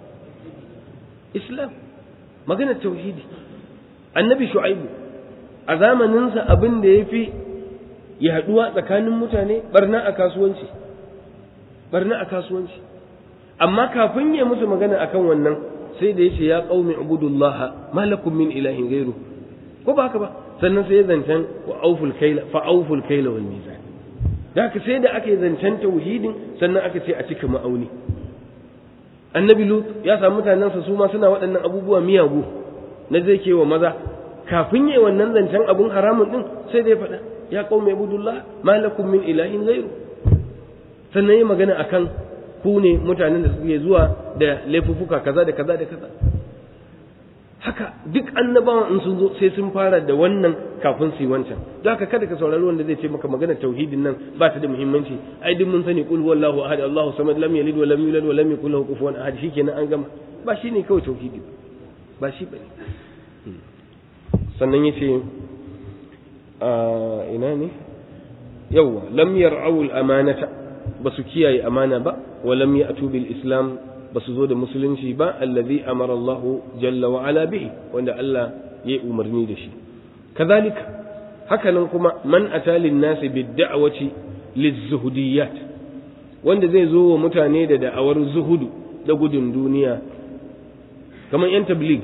islam magana tauhidi annabi shu'aibu a zamaninsa abin da ya fi yaduwa tsakanin mutane barna a kasuwanci barna a kasuwanci amma kafin ya musu magana akan wannan sai da yace ya qaumi ubudullah ma lakum min ilahin ghairu ko ba haka ba sannan sai ya zancen wa auful kaila fa auful kaila wal mizan da haka sai da aka yi zancen tauhidin sannan aka ce a cika ma'auni annabi lut ya samu mutanensa su ma suna waɗannan abubuwa miyagu na zai ke wa maza kafin yi wannan zancen abun haramun din sai da ya faɗa ya qaumi ubudullah ma lakum min ilahin ghairu sannan yi magana akan ku ne mutanen da suke zuwa da laifuffuka kaza da kaza da kaza haka duk annabawan in sun zo sai sun fara da wannan kafin su yi wancan don haka kada ka saurari wanda zai ce maka magana tauhidin nan ba ta da muhimmanci ai duk mun sani qul huwallahu ahad allahu samad lam yalid wa lam yulad wa lam yakul lahu kufuwan ahad shikenan an gama ba shine kawai tauhidi ba shi bane sannan yace a ina ne yawwa lam yar'u al-amanata ba su kiyaye amana ba walam ya'tu bil islam ba su zo da musulunci ba allazi amara Allah jalla wa ala bihi wanda Allah ya umarni da shi kazalika hakanan kuma man atalin nasi bid da'wati lizuhudiyat wanda zai zo wa mutane da da'awar zuhudu da gudun duniya kamar yan tabligh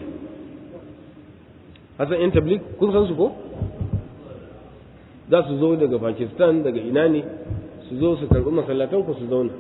hasan yan tabligh kun san su ko za su zo daga Pakistan daga ina ne su zo su karɓi masallatan ku su zauna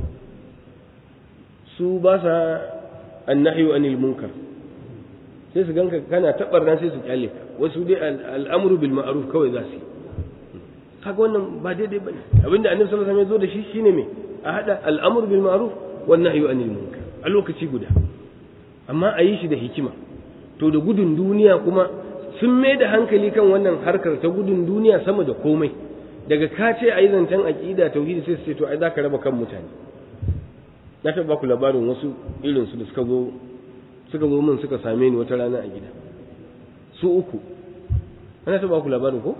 su ba sa annahyu anil munkar sai su ganka kana tabarna sai su kyale ka wasu dai al'amru bil ma'ruf kawai za su yi kaga wannan ba daidai bane abinda annabi sallallahu alaihi wasallam ya zo da shi shine me a hada al'amru bil ma'ruf wan nahyu anil munkar a lokaci guda amma a yi shi da hikima to da gudun duniya kuma sun mai da hankali kan wannan harkar ta gudun duniya sama da komai daga ka ce a yi zancen aƙida tauhidi sai su ce to ai za ka raba kan mutane na taɓa baku labarin wasu irinsu da suka zo suka zo min suka same ni wata rana a gida su uku ana taɓa baku labarin ko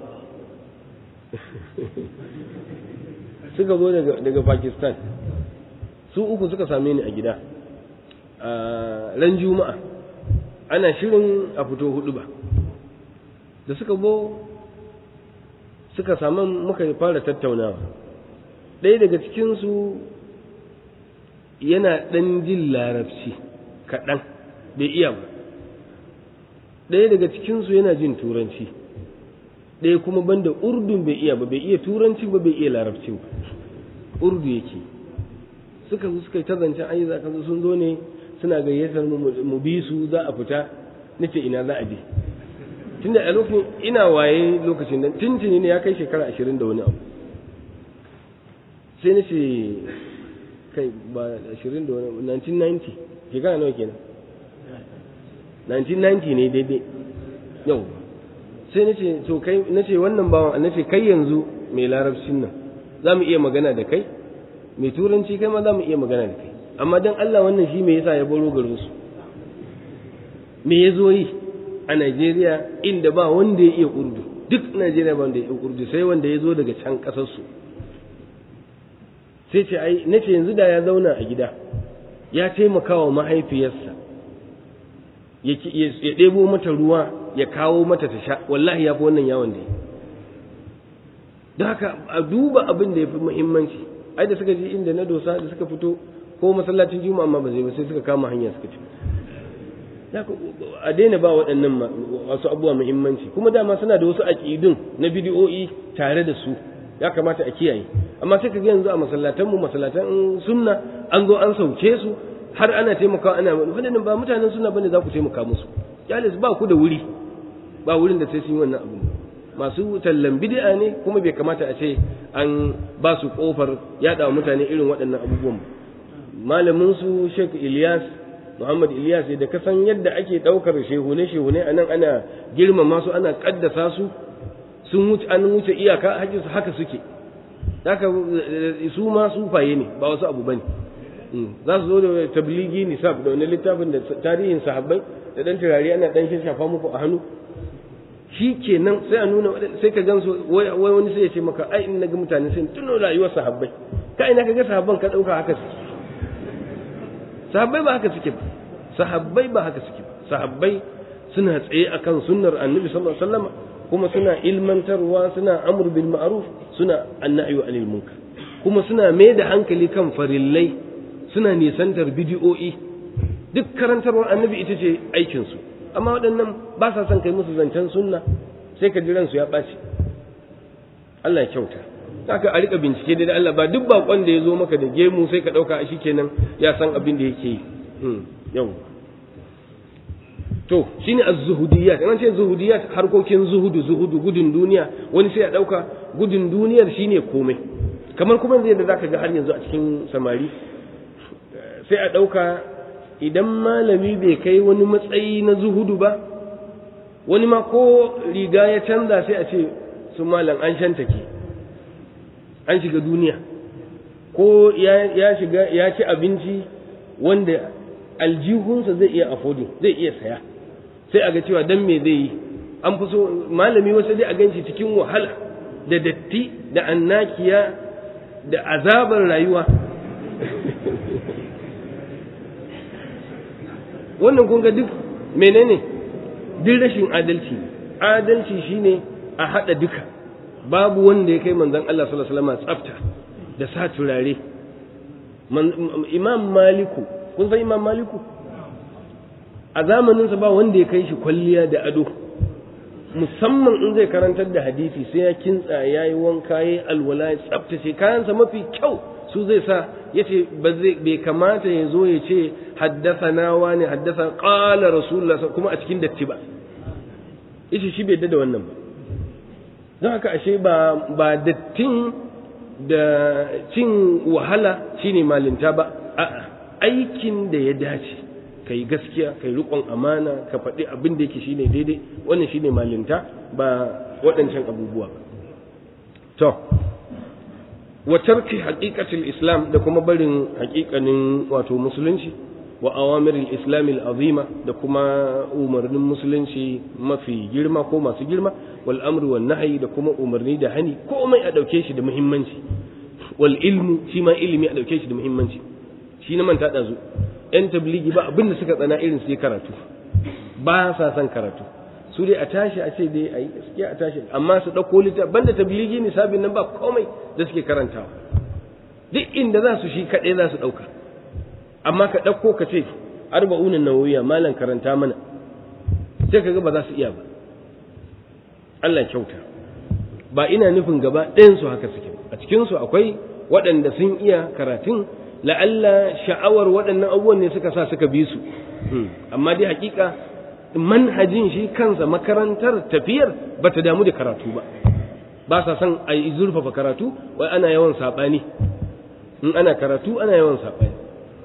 suka zo daga pakistan su uku suka same ni a gida a ran juma'a ana shirin a fito hudu ba da suka bo suka samu muka fara tattaunawa ɗaya daga cikinsu yana ɗan jin larabci kaɗan bai iya ba ɗaya daga cikinsu yana jin turanci ɗaya kuma banda urdun bai iya ba bai iya turanci ba bai iya larabci ba urdu yake suka zo suka yi ta zancen ayi za zo sun zo ne suna gayyatar mu bi su za a fita nace ina za a je tunda a lokacin ina waye lokacin nan tuntuni ne ya kai shekara ashirin da wani abu sai na ce kai ba ashirin da wani abu 1990 shekara nawa kenan 1990 ne daidai yau sai na ce to kai na ce wannan bawan na ce kai yanzu mai larabcin nan za mu iya magana da kai mai turanci kai ma za mu iya magana da kai amma don Allah wannan shi me yasa ya baro garinsu me ya zo yi a Najeriya inda ba wanda ya iya urdu duk Najeriya ba wanda ya iya urdu sai wanda ya zo daga can ƙasarsu sai ce ai nace yanzu da ya zauna a gida ya taimaka wa mahaifiyarsa ya ɗebo mata ruwa ya kawo mata ta sha wallahi ya fi wannan yawon da ya don haka a duba abin da ya fi muhimmanci ai da suka ji inda na dosa da suka fito ko masallacin juma'a amma ba zai ba sai suka kama hanya suka ci a daina ba waɗannan wasu abubuwa muhimmanci kuma dama suna da wasu aƙidun na bidiyo'i tare da su ya kamata a kiyaye amma sai ka ga yanzu a masallatan mu masallatan sunna an zo an sauke su har ana taimakawa ana waɗannan ba mutanen sunna bane za ku taimaka musu yalis ba ku da wuri ba wurin da sai sun yi wannan abu masu tallan bid'a ne kuma bai kamata a ce an ba su kofar yaɗa wa mutane irin waɗannan abubuwan ba malamin su Sheikh Ilyas Muhammad Ilyas da ka san yadda ake ɗaukar shehune shehune a nan ana girmama su ana ƙaddasa su sun wuce an wuce iyaka hakkin su haka suke haka su ma sufaye ne ba wasu abu bane za su zo da tabligi nisab da wani littafin da tarihin sahabbai da dan turare ana dan shafa muku a hannu shi kenan sai a nuna sai ka gan su wai wani sai ya ce maka ai in naga mutane sai tuno rayuwar sahabbai ka ina kaga sahabban ka dauka haka suke sahabbai ba haka suke ba sahabbai ba haka suke ba sahabbai suna tsaye akan sunnar annabi sallallahu alaihi wasallam kuma suna ilmantarwa suna amr bil ma'ruf suna annahyu anil munkar kuma suna mai da hankali kan farillai suna nisantar bidiyo'i duk karantarwar annabi ita ce aikin su amma waɗannan ba sa son kai musu zancen sunna sai ka ji ransu ya ɓaci Allah ya kyauta haka a rika bincike da Allah ba duk bakon da ya zo maka da gemu sai ka ɗauka a kenan ya san abin da yake yi yau to shine az-zuhudiyat an ce zuhudiyat harkokin zuhudu zuhudu gudun duniya wani sai ya ɗauka gudun duniyar shine komai kamar kuma yanzu yadda zaka ga har yanzu a cikin samari sai a ɗauka idan malami bai kai wani matsayi na zuhudu ba wani ma ko riga ya canza sai a ce su malam an shantake an shiga duniya ko ya shiga ya ci abinci wanda aljihunsa zai iya affording zai iya saya sai a ga cewa dan me zai yi an fi so malami wasu dai a ganshi cikin wahala da datti da annakiya da azabar rayuwa wannan kun ga duk menene duk rashin adalci adalci shine a hada duka babu wanda ya kai manzon Allah sallallahu alaihi wasallam tsafta da sa turare imam maliku kun san imam maliku a zamaninsa ba wanda ya kai shi kwalliya da ado musamman in zai karantar da hadisi sai ya kintsa ya yi wanka ya yi alwala ya tsaftace kayansa mafi kyau su zai sa ya ce bai kamata ya zo ya ce haddasa nawa ne haddasa ƙala rasulullah kuma a cikin datti ba yace shi bai da wannan ba don haka ashe ba ba dattin da cin wahala shine malinta ba a'a aikin da ya dace ka yi gaskiya ka yi riƙon amana ka faɗi abin da yake shine daidai wannan shine malinta ba waɗancan abubuwa ba to wa tarki haqiqatil islam da kuma barin haƙiƙanin wato musulunci wa awamiril islam azima da kuma umarnin musulunci mafi girma ko masu girma wal amru wan nahyi da kuma umarni da hani komai a dauke shi da muhimmanci wal ilmu shi ma ilimi a dauke shi da muhimmanci shi na manta dazu yan tabligi ba abin da suka tsana irin su yi karatu ba sa son karatu su dai a tashi a ce dai ayi gaskiya a tashi amma su dauko littafi banda tabligi ne sabin nan ba komai da suke karantawa duk inda za su shi kaɗai za su ɗauka amma ka ɗauko ka ce arba'unan nawawiya malam karanta mana sai ka ga ba za su iya ba Allah kyauta ba ina nufin gaba ɗayan su haka suke a cikin su akwai waɗanda sun iya karatun la'alla sha'awar waɗannan abubuwan ne suka sa suka bi su amma dai hakika manhajin shi kansa makarantar tafiyar ba ta damu da karatu ba ba sa son a yi zurfafa karatu wai ana yawan saɓani in ana karatu ana yawan saɓani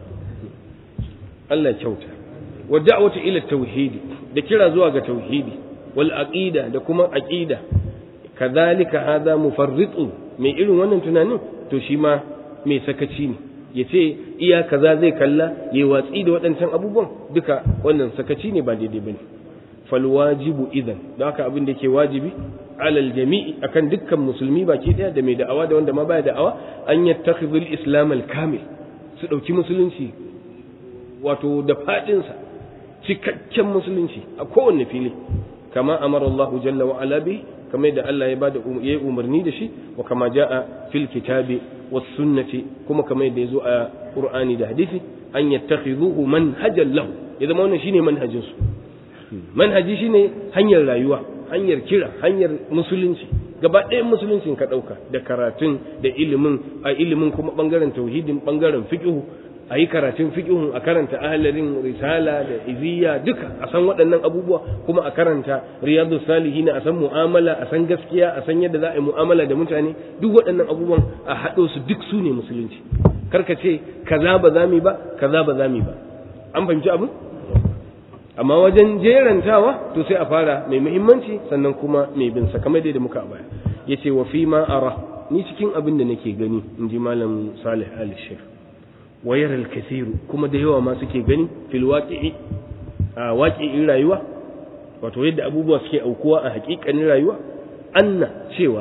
Allah kyauta wa da'watu ila tauhidi da kira zuwa ga tauhidi wal aqida da kuma aqida kadhalika hadha mufarritu mai irin wannan tunanin to shi ma mai sakaci ne yace iya kaza zai kalla yayi watsi da waɗancan abubuwan duka wannan sakaci ne ba daidai bane fal wajibu idan da haka abin da ke wajibi alal jami'i akan dukkan musulmi baki daya da mai da'awa da wanda ma baya da'awa an yattakhidhul islam al kamil su dauki musulunci wato da fadinsa cikakken musulunci a kowanne fili kama amara Allah jalla wa ala bi kamar da Allah ya bada yayi umarni da shi wa kama jaa fil kitabi was sunnati kuma kamar da yazo a Qur'ani da hadisi an yattakhidhuhu manhajan lahu ya zama wannan shine manhajin su manhaji shine hanyar rayuwa hanyar kira hanyar musulunci gaba ɗayan musuluncin ka ɗauka da karatun da ilimin a ilimin kuma ɓangaren tauhidin ɓangaren fiƙihu a yi karatun fiƙihun a karanta ahalarin risala da iziya duka a san waɗannan abubuwa kuma a karanta riyadu salihin a san mu'amala a san gaskiya a san yadda za a yi mu'amala da mutane duk waɗannan abubuwan a haɗo su duk su ne musulunci karka ce kaza ba za mu ba kaza ba za mu ba an fahimci abin amma wajen jerantawa to sai a fara mai muhimmanci sannan kuma mai bin sa kamar da muka baya yace wa fi ma ara ni cikin abin da nake gani in ji malam Salih Ali Sheikh wa yara al kuma da yawa ma suke gani fil waqi'i a waqi'in rayuwa wato yadda abubuwa suke aukuwa a hakikanin rayuwa anna cewa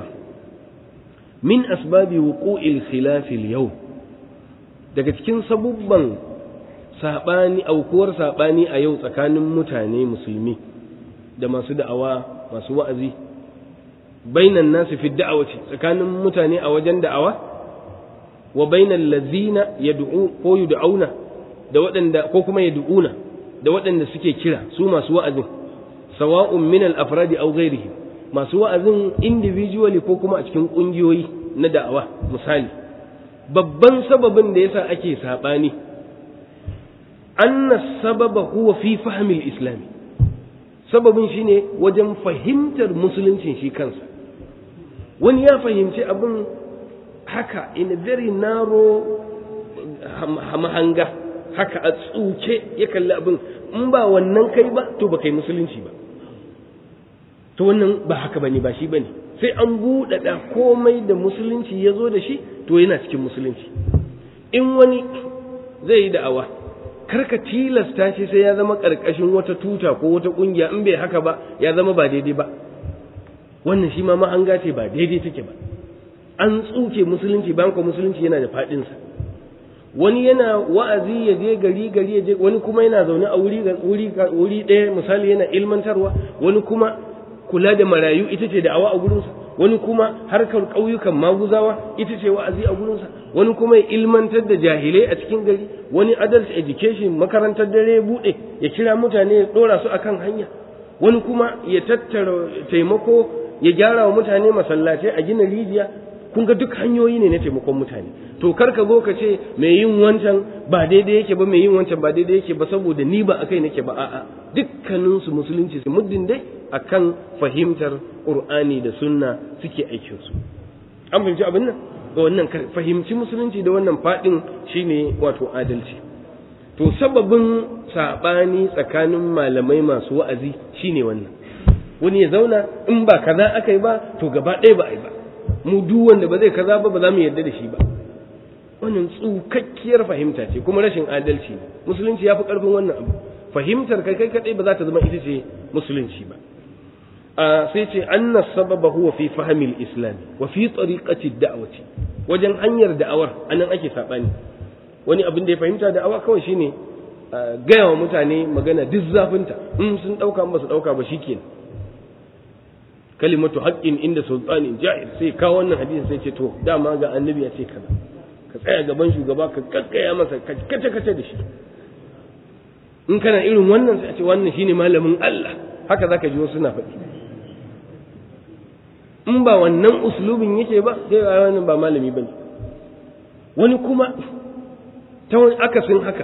min asbabi wuqu'il khilaf al-yawm daga cikin sabubban saɓani aukuwar saɓani a yau tsakanin mutane musulmi da masu da'awa masu wa'azi bainan nasu fi da'awaci tsakanin mutane a wajen da'awa wa bainan lazina yad'u ko yud'auna da waɗanda ko kuma yad'una da waɗanda suke kira su masu wa'azin sawa'un min al-afradi aw ghairihim masu wa'azin individually ko kuma a cikin ƙungiyoyi na da'awa misali babban sababin da yasa ake saɓani أن السبب هو في فهم الإسلام sababin shine wajen fahimtar musuluncin shi kansa wani ya fahimci abin haka in a very narrow mahanga haka a tsuke ya kalli abin in ba wannan kai ba to ba kai musulunci ba to wannan ba haka bane ba shi bane sai an buɗaɗa komai da musulunci ya zo da shi to yana cikin musulunci in wani zai yi da'awa karka tilasta shi sai ya zama ƙarƙashin wata tuta ko wata ƙungiya in bai haka ba ya zama ba daidai ba wannan shi ma mahanga ce ba daidai take ba an tsuke musulunci bayan ko musulunci yana da faɗinsa wani yana wa'azi ya je gari gari ya je wani kuma yana zaune a wuri wuri wuri ɗaya misali yana ilmantarwa wani kuma kula da marayu ita ce da'awa a gurinsa wani kuma harkar ƙauyukan maguzawa ita ce wa'azi a gurinsa wani kuma ya ilmantar da jahilai a cikin gari wani adult education makarantar dare ya buɗe ya kira mutane ya ɗora su akan hanya wani kuma ya tattara taimako ya gyara wa mutane masallatai a gina rijiya kun ga duk hanyoyi ne na taimakon mutane to kar ka zo ka ce mai yin wancan ba daidai yake ba mai yin wancan ba daidai yake ba saboda ni ba akai nake ba a'a dukkanin su musulunci su muddin dai akan fahimtar qur'ani da sunna suke aikin su an fahimci abin nan da wannan fahimci musulunci da wannan fadin shine wato adalci to sababin sabani tsakanin malamai masu wa'azi shine wannan wani ya zauna in ba kaza aka yi ba to gaba ɗaya ba a yi ba mu duk wanda ba zai kaza ba ba za mu yarda da shi ba wannan tsukakkiyar fahimta ce kuma rashin adalci ne musulunci ya fi ƙarfin wannan abu fahimtar kai kai kaɗai ba za ta zama ita ce musulunci ba a sai ce anna sababa huwa fi fahimil islami wa fi tariqati da'wati wajen hanyar da'awar anan ake sabani wani abin da ya fahimta da'awa kawai shine gaya wa mutane magana duk zafinta in sun ɗauka ba su ɗauka ba shikenan kalimatu haqqin inda sultanin jahil sai kawo wannan hadisi sai ce to dama ga annabi ya ce kaza ka tsaya gaban shugaba ka kakkaya masa ka kace kace da shi in kana irin wannan sai a ce wannan shine malamin Allah haka zaka ji wasu na faɗi in ba wannan uslubin yake ba sai wannan ba malami bane wani kuma ta wani akasin haka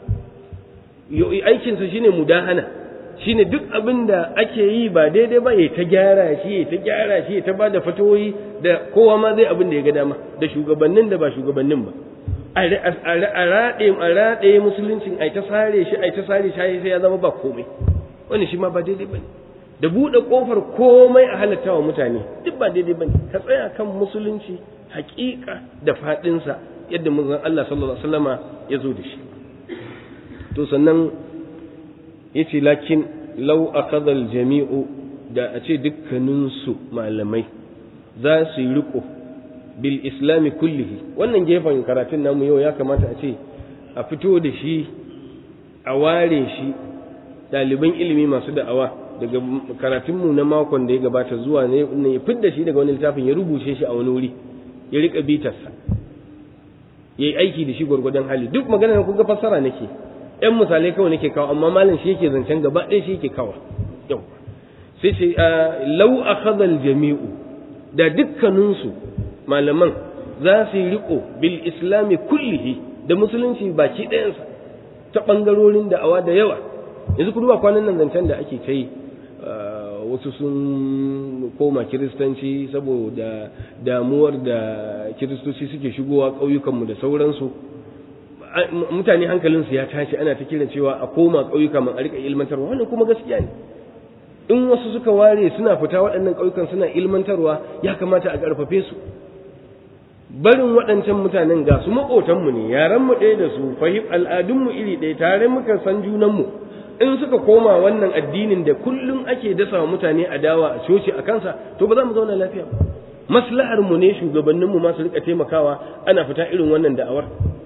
aikinsa shine mudahana shine duk abin da ake yi ba daidai ba ya ta gyara shi ya ta gyara shi ya ta ba da fatoyi da kowa ma zai abin da ya ga dama da shugabannin da ba shugabannin ba a raɗe a raɗe musuluncin ai ta sare shi ai ta sare shi sai ya zama ba komai wani shi ma ba daidai bane da buɗe ƙofar komai a halatta wa mutane duk ba daidai bane ka tsaya kan musulunci haƙiƙa da faɗinsa yadda manzon Allah sallallahu alaihi wasallama ya zo da shi to sannan yace lakin law akhadha al-jami'u da a ce dukkaninsu malamai za su yi riko bil islami kullihi wannan gefen karatun namu yau ya kamata a ce a fito da shi a ware shi ɗaliban ilimi masu da'awa daga karatunmu na makon da ya gabata zuwa ne ya fidda shi daga wani littafin ya rubuce shi a wani wuri ya rika bitarsa yayi aiki da shi gwargwadon hali duk magana da kuga fassara nake ɗan misalai kawai nake kawo amma malam shi yake zancen gaba ɗaya shi yake kawo yau sai ce lau akhadha al-jami'u da dukkaninsu malaman za su yi riko bil islami kullihi da musulunci baki ɗayansa ta ɓangarorin da'awa da yawa yanzu ku duba kwanan nan zancen da ake ta yi wasu sun koma kiristanci saboda damuwar da kiristoci suke shigowa ƙauyukanmu da sauransu mutane hankalinsu ya tashi ana ta kiran cewa a koma ƙauyuka man a riƙa ilmantarwa wannan kuma gaskiya ne in wasu suka ware suna fita waɗannan ƙauyukan suna ilmantarwa ya kamata a ƙarfafe su barin waɗancan mutanen ga su maƙotanmu ne yaranmu ɗaya da su fahim al'adunmu iri ɗaya tare muka san junanmu in suka koma wannan addinin da kullum ake dasa wa mutane adawa a coci a kansa to ba za mu zauna lafiya ba maslahar mu ne shugabanninmu ma su rika taimakawa ana fita irin wannan da'awar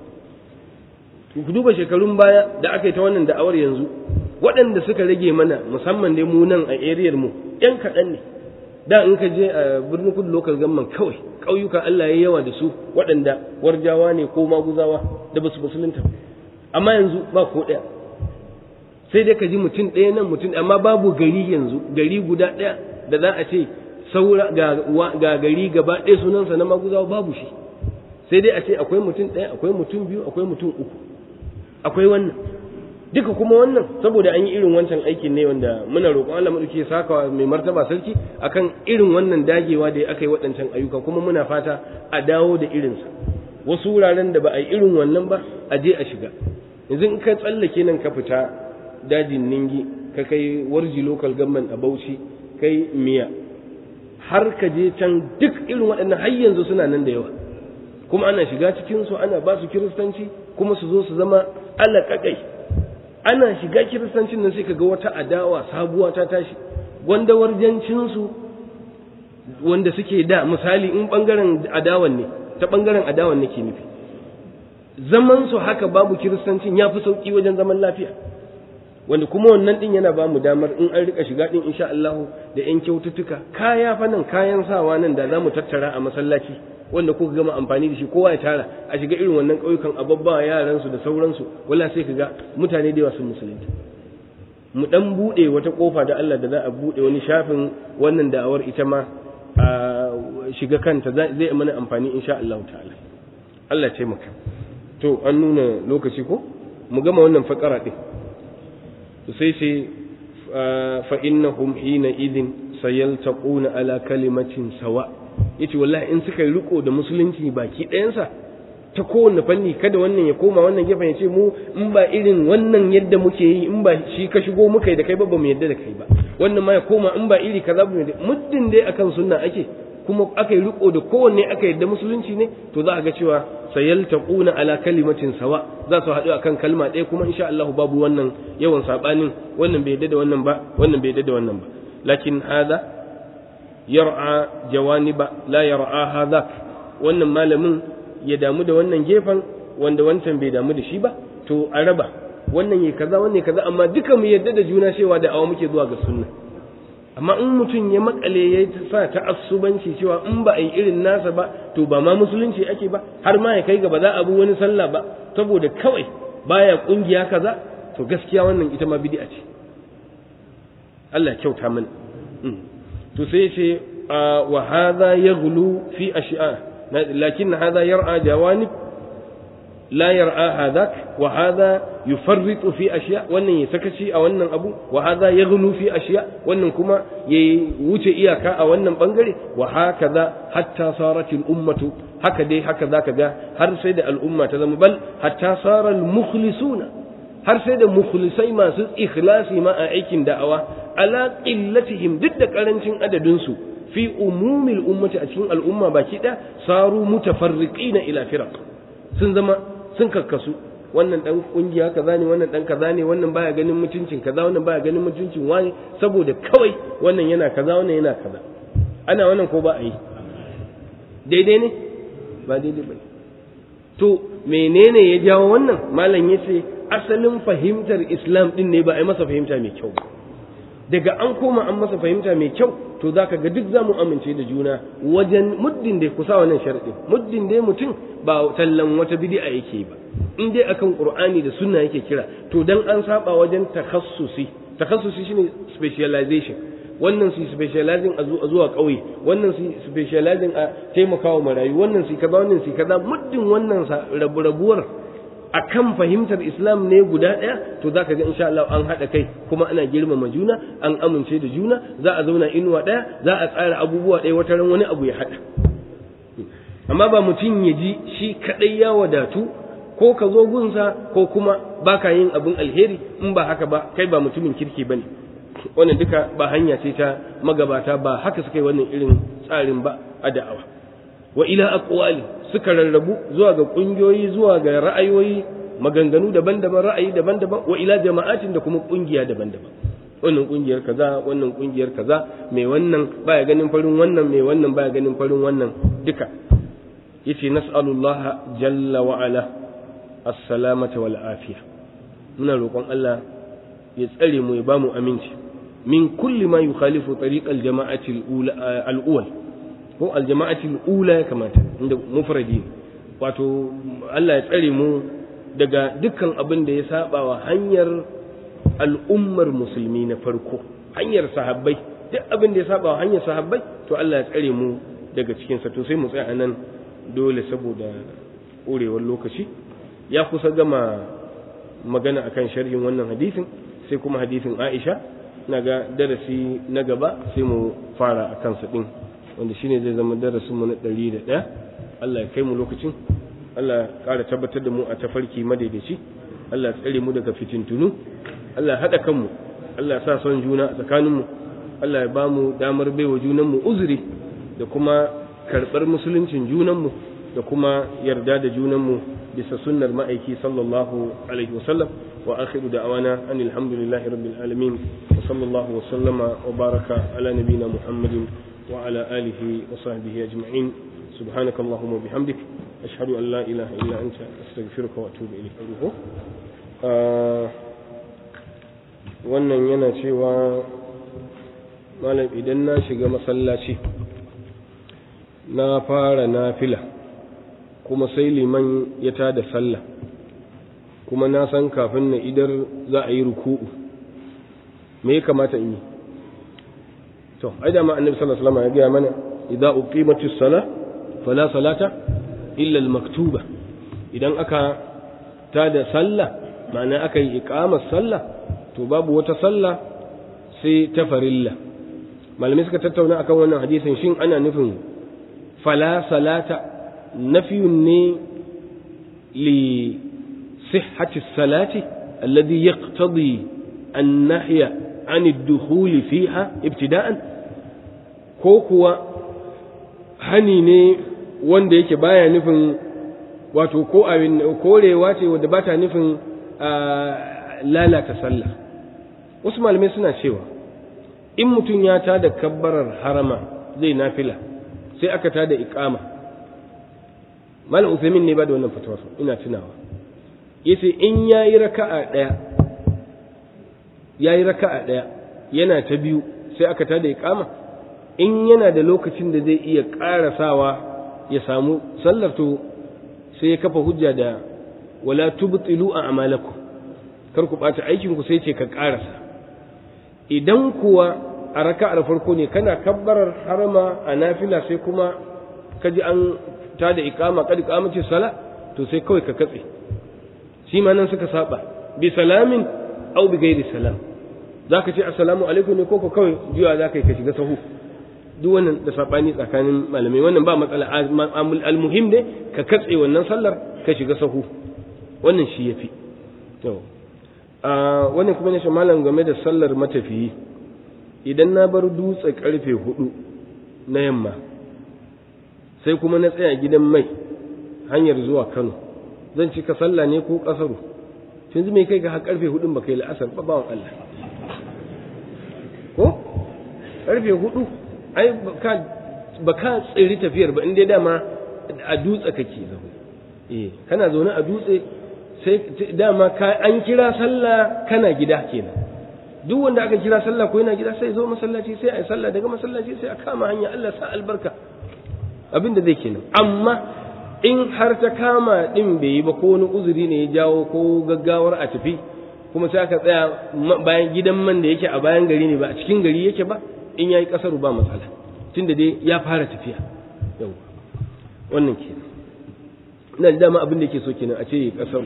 ku duba shekarun baya da aka yi ta wannan da'awar yanzu waɗanda suka rage mana musamman dai mu nan a eriyar mu ƴan kaɗan ne da in ka je a birnin kudu local government kawai ƙauyuka Allah ya yawa da su waɗanda warjawa ne ko maguzawa da basu musulunta amma yanzu ba ko ɗaya sai dai ka ji mutum ɗaya nan mutum amma babu gari yanzu gari guda ɗaya da za a ce saura ga, ga gari gaba ɗaya sunansa na maguzawa babu shi sai dai a ce akwai mutum ɗaya akwai mutum biyu akwai mutum uku akwai wannan duka kuma wannan saboda an yi irin wancan aikin ne wanda muna roƙon Allah madauki ya saka mai martaba sarki akan irin wannan dagewa da aka yi waɗancan ayyuka kuma muna fata a dawo da irinsa wasu wuraren da ba a yi irin wannan ba a je a shiga yanzu in ka tsallake nan ka fita dajin ningi ka kai warji local government a Bauchi kai miya har ka je can duk irin waɗannan har yanzu suna nan da yawa kuma ana shiga cikin su ana ba su kiristanci kuma su zo su zama alaƙaƙai ana shiga kiristancin nan sai ka ga wata adawa sabuwa ta tashi wanda warjancinsu wanda suke da misali in ɓangaren adawan ne ta ɓangaren adawan nake nufi zaman su haka babu kiristancin ya fi sauƙi wajen zaman lafiya wanda kuma wannan din yana ba mu damar in an rika shiga din insha Allah da yan kyaututtuka kaya fa nan kayan sawa nan da zamu tattara a masallaci wanda kuka gama amfani da shi kowa ya tara a shiga irin wannan ƙauyukan a babba yaran su da sauransu wala sai ka ga mutane da yawa sun musulunta mu dan bude wata kofa da Allah da za a bude wani shafin wannan da'awar ita ma a shiga kanta zai mana amfani insha Allah ta'ala Allah ya taimaka to an nuna lokaci ko mu gama wannan fakara din sai sai fa innahum hina idin sayaltaquna ala kalimatin sawa yace wallahi in suka yi riko da musulunci baki ɗayansa ta kowanne fanni kada wannan ya koma wannan gefen ya ce mu in ba irin wannan yadda muke yi in ba shi ka shigo muka yi da kai ba ba mu yadda da kai ba wannan ma ya koma in ba iri kaza ba muddin dai akan sunna ake kuma aka yi riko da kowanne aka yadda musulunci ne to za a ga cewa sayaltaquna ala kalimatin sawa za su haɗu akan kalma ɗaya kuma insha Allah babu wannan yawan sabanin wannan bai yadda da wannan ba wannan bai yadda da wannan ba lakin hada yar'a jawaniba la yar'a hada wannan malamin ya damu da wannan gefen wanda wancan bai damu da shi ba to a raba wannan yi kaza wannan kaza amma duka mu yadda da juna cewa da awa muke zuwa ga sunna amma in mutum ya makale ya sa ta'assubanci cewa in ba a yi irin nasa ba to ba ma musulunci ake ba har ma ya kai ga ba za a bi wani sallah ba saboda kawai baya kungiya kaza to gaskiya wannan ita ma bid'a ce Allah kyauta mana to sai ce wa hadha yaghlu fi ashya lakin hadha yar'a jawanib la yar'a hadak wa hadha yufarritu fi ashiya wannan ya sakaci a wannan abu wa hadha yaghlu fi ashiya wannan kuma ya wuce iyaka a wannan bangare wa hakaza hatta sarat al ummatu haka dai haka zaka ga har sai da al'umma ta zama bal hatta sara al mukhlisuna har sai da mukhlisai masu ikhlasi ma a aikin da'awa ala qillatihim duk da karancin adadin su fi umumil ummati a cikin al'umma baki da saru mutafarriqina ila firaq sun zama sun kakkasu wannan dan kungiya kaza ne wannan dan kaza ne wannan baya ganin mutuncin kaza wannan baya ganin mutuncin wani saboda kawai wannan yana kaza wannan yana kaza ana wannan ko ba a yi daidai ne ba daidai ba to menene ya jawo wannan malam yace asalin fahimtar islam din ne ba a yi masa fahimta mai kyau ba daga an koma an masa fahimta mai kyau to za ka ga duk za mu amince da juna wajen muddin da kusa wannan sharaɗin muddin da mutum ba tallan wata bidi'a yake ba in dai akan qur'ani da sunna yake kira to dan an saba wajen takhassusi takhassusi shine specialization wannan su specializing a zuwa ƙauye wannan su specializing a taimakawa marayu wannan su kaza wannan su kaza muddin wannan rabu-rabuwar akan fahimtar islam ne guda ɗaya to za ka ga insha Allah an haɗa kai kuma ana girmama juna an amince da juna za a zauna inuwa ɗaya za a tsara abubuwa ɗaya wata ran wani abu ya haɗa amma ba mutum ya ji shi kaɗai ya wadatu ko ka zo gunsa ko kuma ba ka yin abin alheri in ba haka ba kai ba mutumin kirki ba ne wannan duka ba hanya ce ta magabata ba haka suka yi wannan irin tsarin ba a da'awa wa ila aqwali suka rarrabu zuwa ga kungiyoyi zuwa ga ra'ayoyi maganganu daban-daban ra'ayi daban-daban wa ila jama'atin da kuma kungiya daban-daban wannan kungiyar kaza wannan kungiyar kaza mai wannan baya ganin farin wannan mai wannan baya ganin farin wannan duka yace nas'alullaha jalla wa ala as-salamata wal afiya muna roƙon Allah ya tsare mu ya bamu aminci min kulli ma yukhalifu tariqal jama'ati al-ula ko al-jama'ati al-ula ya kamata inda mufradi wato Allah ya tsare mu daga dukkan abin da ya saba wa hanyar al'ummar musulmi na farko hanyar sahabbai duk abin da ya saba wa hanyar sahabbai to Allah ya tsare mu daga cikin sa to sai mu tsaya anan dole saboda ƙurewar lokaci ya kusa gama magana akan sharhin wannan hadisin sai kuma hadisin Aisha naga darasi na gaba sai mu fara akan sa din wanda shine zai zama darasin mu na 101 Allah ya kai mu lokacin Allah ya ƙara tabbatar da mu a tafarki madaidaici Allah ya tsare mu daga fitintunu Allah ya haɗa kanmu Allah ya sa son juna a tsakaninmu Allah ya ba mu damar baiwa junanmu uzuri da kuma karɓar musuluncin junanmu da kuma yarda da junanmu bisa sunnar ma'aiki sallallahu alaihi wasallam wa akhiru da'awana anil hamdulillahi rabbil alamin wa sallallahu wa sallama wa baraka ala nabina muhammadin wa ala alihi wa sahbihi ajma'in سبحانك اللهم وبحمدك أشهد أن لا إله إلا أنت أستغفرك وأتوب إليك wannan yana cewa malam idan na shiga masallaci na fara nafila kuma sai liman ya tada sallah kuma na san kafin na idar za a yi ruku'u me ya kamata in yi to ai da ma annabi sallallahu alaihi wasallam ya ga mana idza uqimatis salah fala salata illa al-maktuba idan aka tada sallah ma'ana aka yi iqamar sallah to babu wata sallah sai ta farilla malamai suka tattauna akan wannan hadisin shin ana nufin fala salata nafiyun ne li sihhati salati alladhi yaqtadi an-nahya an ad-dukhul fiha ibtida'an ko kuwa hani ne wanda yake baya nufin wato ko abin korewa ce wadda ba ta nufin lalata sallah wasu malamai suna cewa in mutum ya tada kabbarar harama zai nafila sai aka tada iqama malam usaimin ne ba da wannan fatawa ina tunawa yace in yayi raka'a daya yayi raka'a daya yana ta biyu sai aka tada iqama in yana da lokacin da zai iya ƙarasawa ya samu sallar to sai ya kafa hujja da wala tubtilu a amalakum kar ku ɓata aikin ku sai ce ka ƙarasa idan kuwa a raka'ar farko ne kana kabbarar harama a nafila sai kuma ka ji an ta da iqama kad iqamati sala to sai kawai ka katse shi ma nan suka saba bi salamin aw bi ghairi salam zaka ce assalamu alaikum ne ko ko kawai juya zaka yi ka shiga sahu duk wannan da sabani tsakanin malamai wannan ba matsala almuhim ne ka katse wannan sallar ka shiga sahu wannan shi yafi to wannan kuma ne shi malam game da sallar matafiyi idan na bar dutse karfe hudu na yamma sai kuma na tsaya gidan mai hanyar zuwa kano zan ci ka sallah ne ko kasaru tun zai kai ga har karfe hudun ba kai la'asar ba bawan Allah ko karfe hudu ai ba ka tsiri tafiyar ba inda dama a dutse kake zaune eh kana zaune a dutse sai dama ka an kira sallah kana gida kenan duk wanda aka kira sallah ko yana gida sai zo masallaci sai a yi sallah daga masallaci sai a kama hanya Allah sa albarka abin da zai kenan amma in har ta kama din bai yi ba ko wani uzuri ne ya jawo ko gaggawar a tafi kuma sai aka tsaya bayan gidan man da yake a bayan gari ne ba a cikin gari yake ba in yayi kasaru ba matsala tunda dai ya fara tafiya yau wannan kenan ina da dama abin da yake so kenan a ce kasaru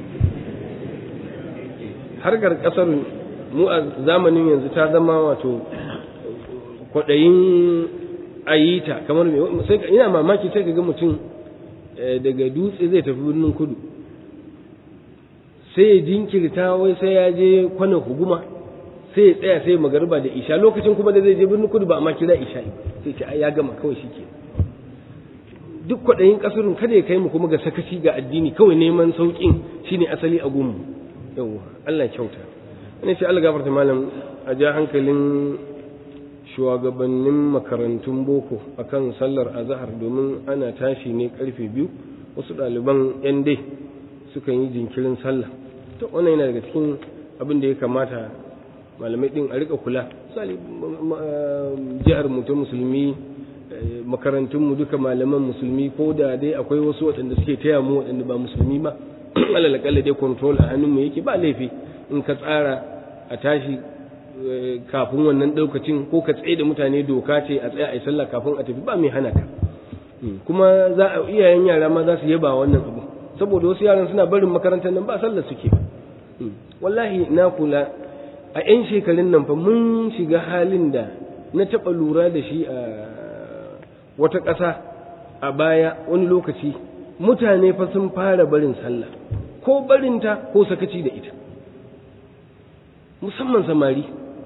harkar kasar mu a zamanin yanzu ta zama wato kwaɗayin ayita kamar sai ina mamaki sai ka ga mutum daga dutse zai tafi birnin kudu sai ya jinkirta wai sai ya je kwanan huguma sai ya tsaya sai magariba da isha lokacin kuma da zai je birnin kudu ba amma kira isha sai ce ya gama kawai shi ke duk kwaɗayin ƙasurin kada ya kai mu kuma ga sakaci ga addini kawai neman sauƙin shine asali a gunmu yawwa Allah kyauta ina ce Allah gafarta malam a ja hankalin shugabannin makarantun boko akan sallar azhar domin ana tashi ne karfe biyu wasu ɗaliban yan dai sukan yi jinkirin sallah to wannan yana daga cikin abin da ya kamata malamai din a rika kula misali jihar mu ta musulmi makarantun mu duka malaman musulmi ko da dai akwai wasu waɗanda suke taya mu waɗanda ba musulmi ba alal akalla dai control a hannun mu yake ba laifi in ka tsara a tashi kafin wannan ɗaukacin ko ka tsaye da mutane doka ce a tsaya a yi sallah kafin a tafi ba mai hana ka kuma za a iyayen yara ma za su yaba wannan abu saboda wasu yaran suna barin makarantar nan ba sallah suke wallahi na kula a 'yan shekarun nan fa mun shiga halin da na taɓa lura da shi a wata ƙasa a baya wani lokaci mutane fa sun fara barin sallah ko barinta ko sakaci da ita musamman samari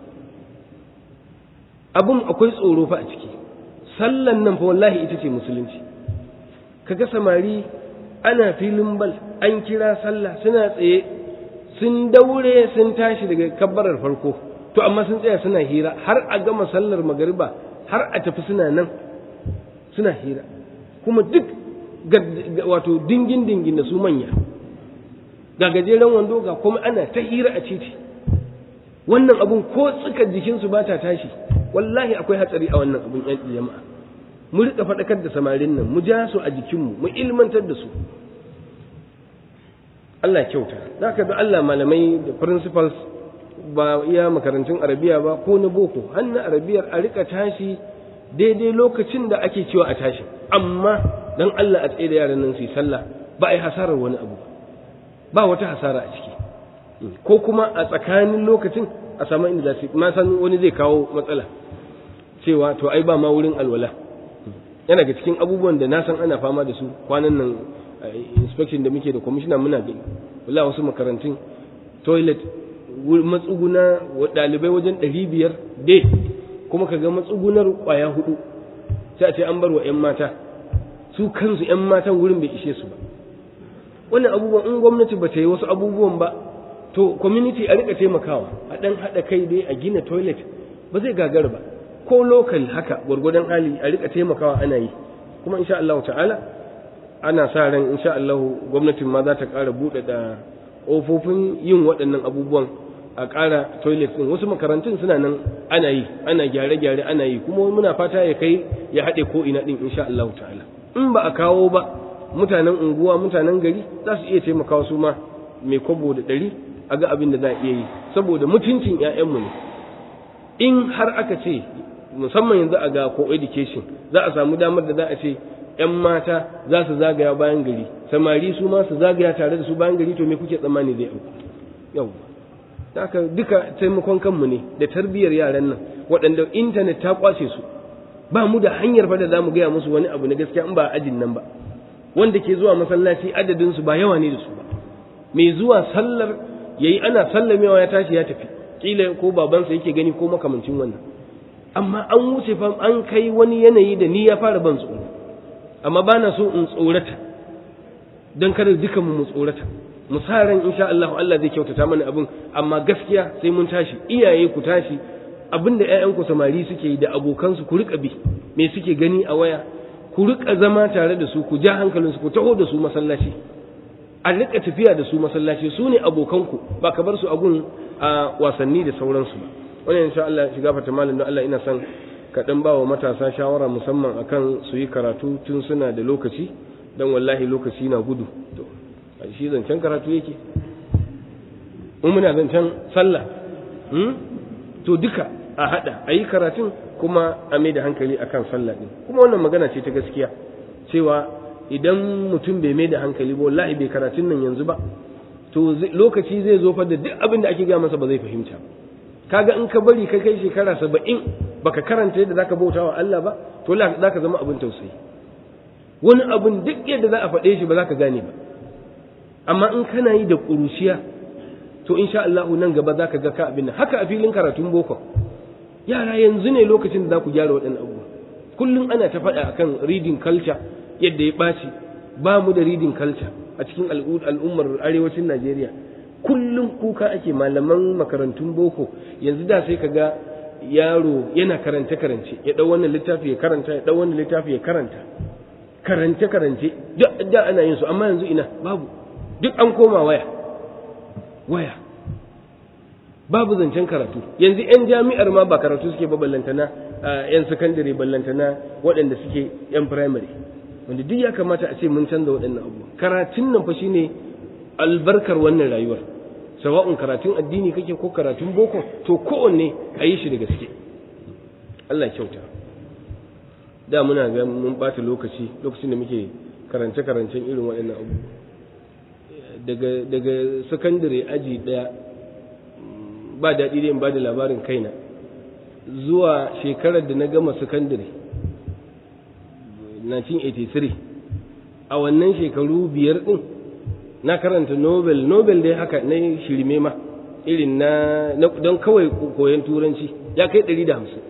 abin akwai tsoro fa a ciki sallan nan fa wallahi ita ce musulunci kaga samari ana filin bal an kira sallah suna tsaye sun daure sun tashi daga kabbarar farko to amma sun tsaya suna hira har a gama sallar magariba har a tafi suna nan suna hira kuma duk wato dingin dingin da su manya ga gajeren wando ga kuma ana ta hira a titi wannan abun ko tsika jikinsu ba ta tashi wallahi akwai hatsari a wannan abun yan jama'a mu rika faɗakar da samarin nan mu ja su a jikinmu mu ilmantar da su Allah kyauta zaka ga Allah malamai da principals ba iya makarantun arabiya ba ko na boko hannun arabiyar a rika tashi daidai lokacin da ake cewa a tashi amma dan Allah a tsaye da yaran nan su yi sallah ba a yi hasarar wani abu ba wata hasara a ciki ko kuma a tsakanin lokacin a samu inda za su ma san wani zai kawo matsala cewa to ai ba ma wurin alwala yana ga cikin abubuwan da na san ana fama da su kwanan nan inspection da muke da commissioner muna gani wallahi wasu makarantun toilet matsuguna ɗalibai wajen ɗari biyar dai kuma ka ga matsugunar ƙwaya hudu sai a ce an bar wa 'yan mata su kansu 'yan matan wurin bai ishe su ba wannan abubuwan in gwamnati ba ta yi wasu abubuwan ba to community a rika taimakawa a ɗan haɗa kai dai a gina toilet ba zai gagar ba ko local haka gwargwadon hali a rika taimakawa ana yi kuma insha Allah ta'ala ana sa ran insha Allah gwamnatin ma za ta ƙara buɗe da ƙofofin yin waɗannan abubuwan a ƙara toilet ɗin wasu makarantun suna nan ana yi ana gyare-gyare ana yi kuma muna fata ya kai ya haɗe ko ina ɗin insha Allah ta'ala in ba a kawo ba mutanen unguwa mutanen gari za su iya taimakawa su ma mai kwabo da ɗari a ga abin da za a iya yi saboda mutuncin 'ya'yanmu ne in har aka ce musamman yanzu a ga co education za a samu damar da za a ce 'yan mata za su zagaya bayan gari samari su ma su zagaya tare da su bayan gari to me kuke tsammani zai auku yau haka duka taimakon kanmu ne da tarbiyyar yaran nan waɗanda intanet ta kwace su ba mu da hanyar fa da za mu gaya musu wani abu na gaskiya in ba ajin nan ba wanda ke zuwa masallaci adadin su ba yawa ne da su ba mai zuwa sallar yayi ana sallamewa ya tashi ya tafi kila ko babansa yake gani ko makamancin wannan amma an wuce fa an kai wani yanayi da ni ya fara ban tsoro amma ba na so in tsorata don kada dukan mu tsorata mu sa ran insha Allah Allah zai kyautata mana abin amma gaskiya sai mun tashi iyaye ku tashi abinda ƴaƴan ku samari suke yi da abokansu ku rika bi me suke gani a waya ku rika zama tare da su ku ja hankalin su ku taho da su masallaci a rika tafiya da su masallaci su ne abokanku ba ka bar su a gun a wasanni da sauransu ba wannan insha Allah shiga fata malam don Allah ina son ka dan ba wa matasa shawara musamman akan su yi karatu tun suna da lokaci dan wallahi lokaci na gudu to shi zancen karatu yake in muna zancen sallah to duka a hada a yi karatun kuma a mai da hankali akan sallah din kuma wannan magana ce ta gaskiya cewa idan mutum bai mai da hankali ba wallahi bai karatun nan yanzu ba to lokaci zai zo fa da duk abin da ake gaya masa ba zai fahimta kaga in ka bari ka kai shekara saba'in baka karanta yadda zaka bauta wa Allah ba to zaka zama abin tausayi wani abin duk yadda za a faɗe shi ba za ka gane ba amma in kana yi da ƙuruciya to insha Allah nan gaba za ka ga ka abin haka a filin karatun boko yara yanzu ne lokacin da za ku gyara waɗannan abubuwa kullum ana ta faɗa akan reading culture yadda ya ɓaci ba mu da reading culture a cikin al'ummar arewacin Najeriya kullum kuka ake malaman makarantun boko yanzu da sai ka ga yaro yana karance karance ya ɗau wannan littafi ya karanta ya ɗau wannan littafi ya karanta karance karance duk da ana yin su amma yanzu ina babu duk an koma waya waya babu zancen karatu yanzu 'yan jami'ar ma ba karatu suke ba ballantana 'yan sakandare ballantana waɗanda suke 'yan firamare wanda duk ya kamata a ce mun canza waɗannan abubuwa karatun nan fa shine albarkar wannan rayuwar sawa'un karatun addini kake ko karatun boko to kowanne a yi shi da gaske Allah kyauta da muna ga mun bata lokaci lokacin da muke karance karancen irin waɗannan abubuwa daga daga sakandare aji ɗaya ba daɗi dai in ba da labarin kaina zuwa shekarar da na gama sakandare 1983 a wannan shekaru biyar ɗin na karanta nobel nobel dai haka na shirme ma irin na don kawai koyon turanci ya kai 150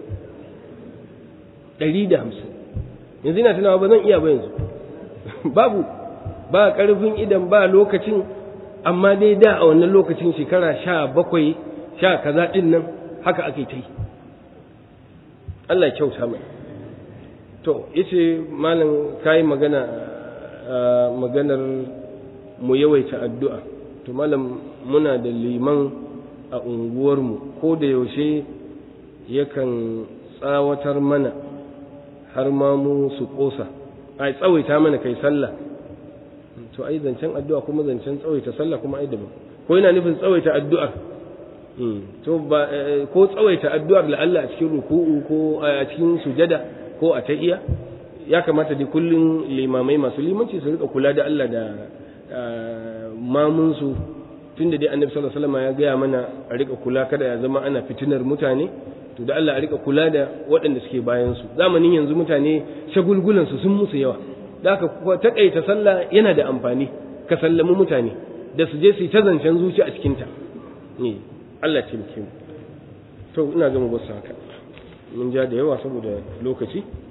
150 yanzu ina tunawa ba zan iya ba yanzu babu ba ƙarfin idan ba lokacin amma dai da a wannan lokacin shekara sha bakwai sha kaza ɗin nan haka ake ta yi Allah kyauta mai to yace malam kai magana maganar mu yawaita addu'a to malam muna da liman a unguwarmu ko da yaushe yakan tsawatar mana har ma mu su kosa ai tsawaita mana kai sallah to ai zancen addu'a kuma zancen tsawaita sallah kuma ai daban ko yana nufin tsawaita addu'ar to ba ko tsawaita addu'ar la'alla a cikin ruku'u ko a cikin sujada ko a tahiya ya kamata da kullun limamai masu limanci su rika kula da Allah da mamunsu tunda dai annabi sallallahu alaihi wasallam ya gaya mana a rika kula kada ya zama ana fitinar mutane to da Allah a rika kula da waɗanda suke bayan su zamanin yanzu mutane shagulgulan su sun musu yawa da haka takaita sallah yana da amfani ka sallami mutane da su je su ta zancen zuci a cikin ta ne Allah ce mu to ina ga mu basu haka mun ja da yawa saboda lokaci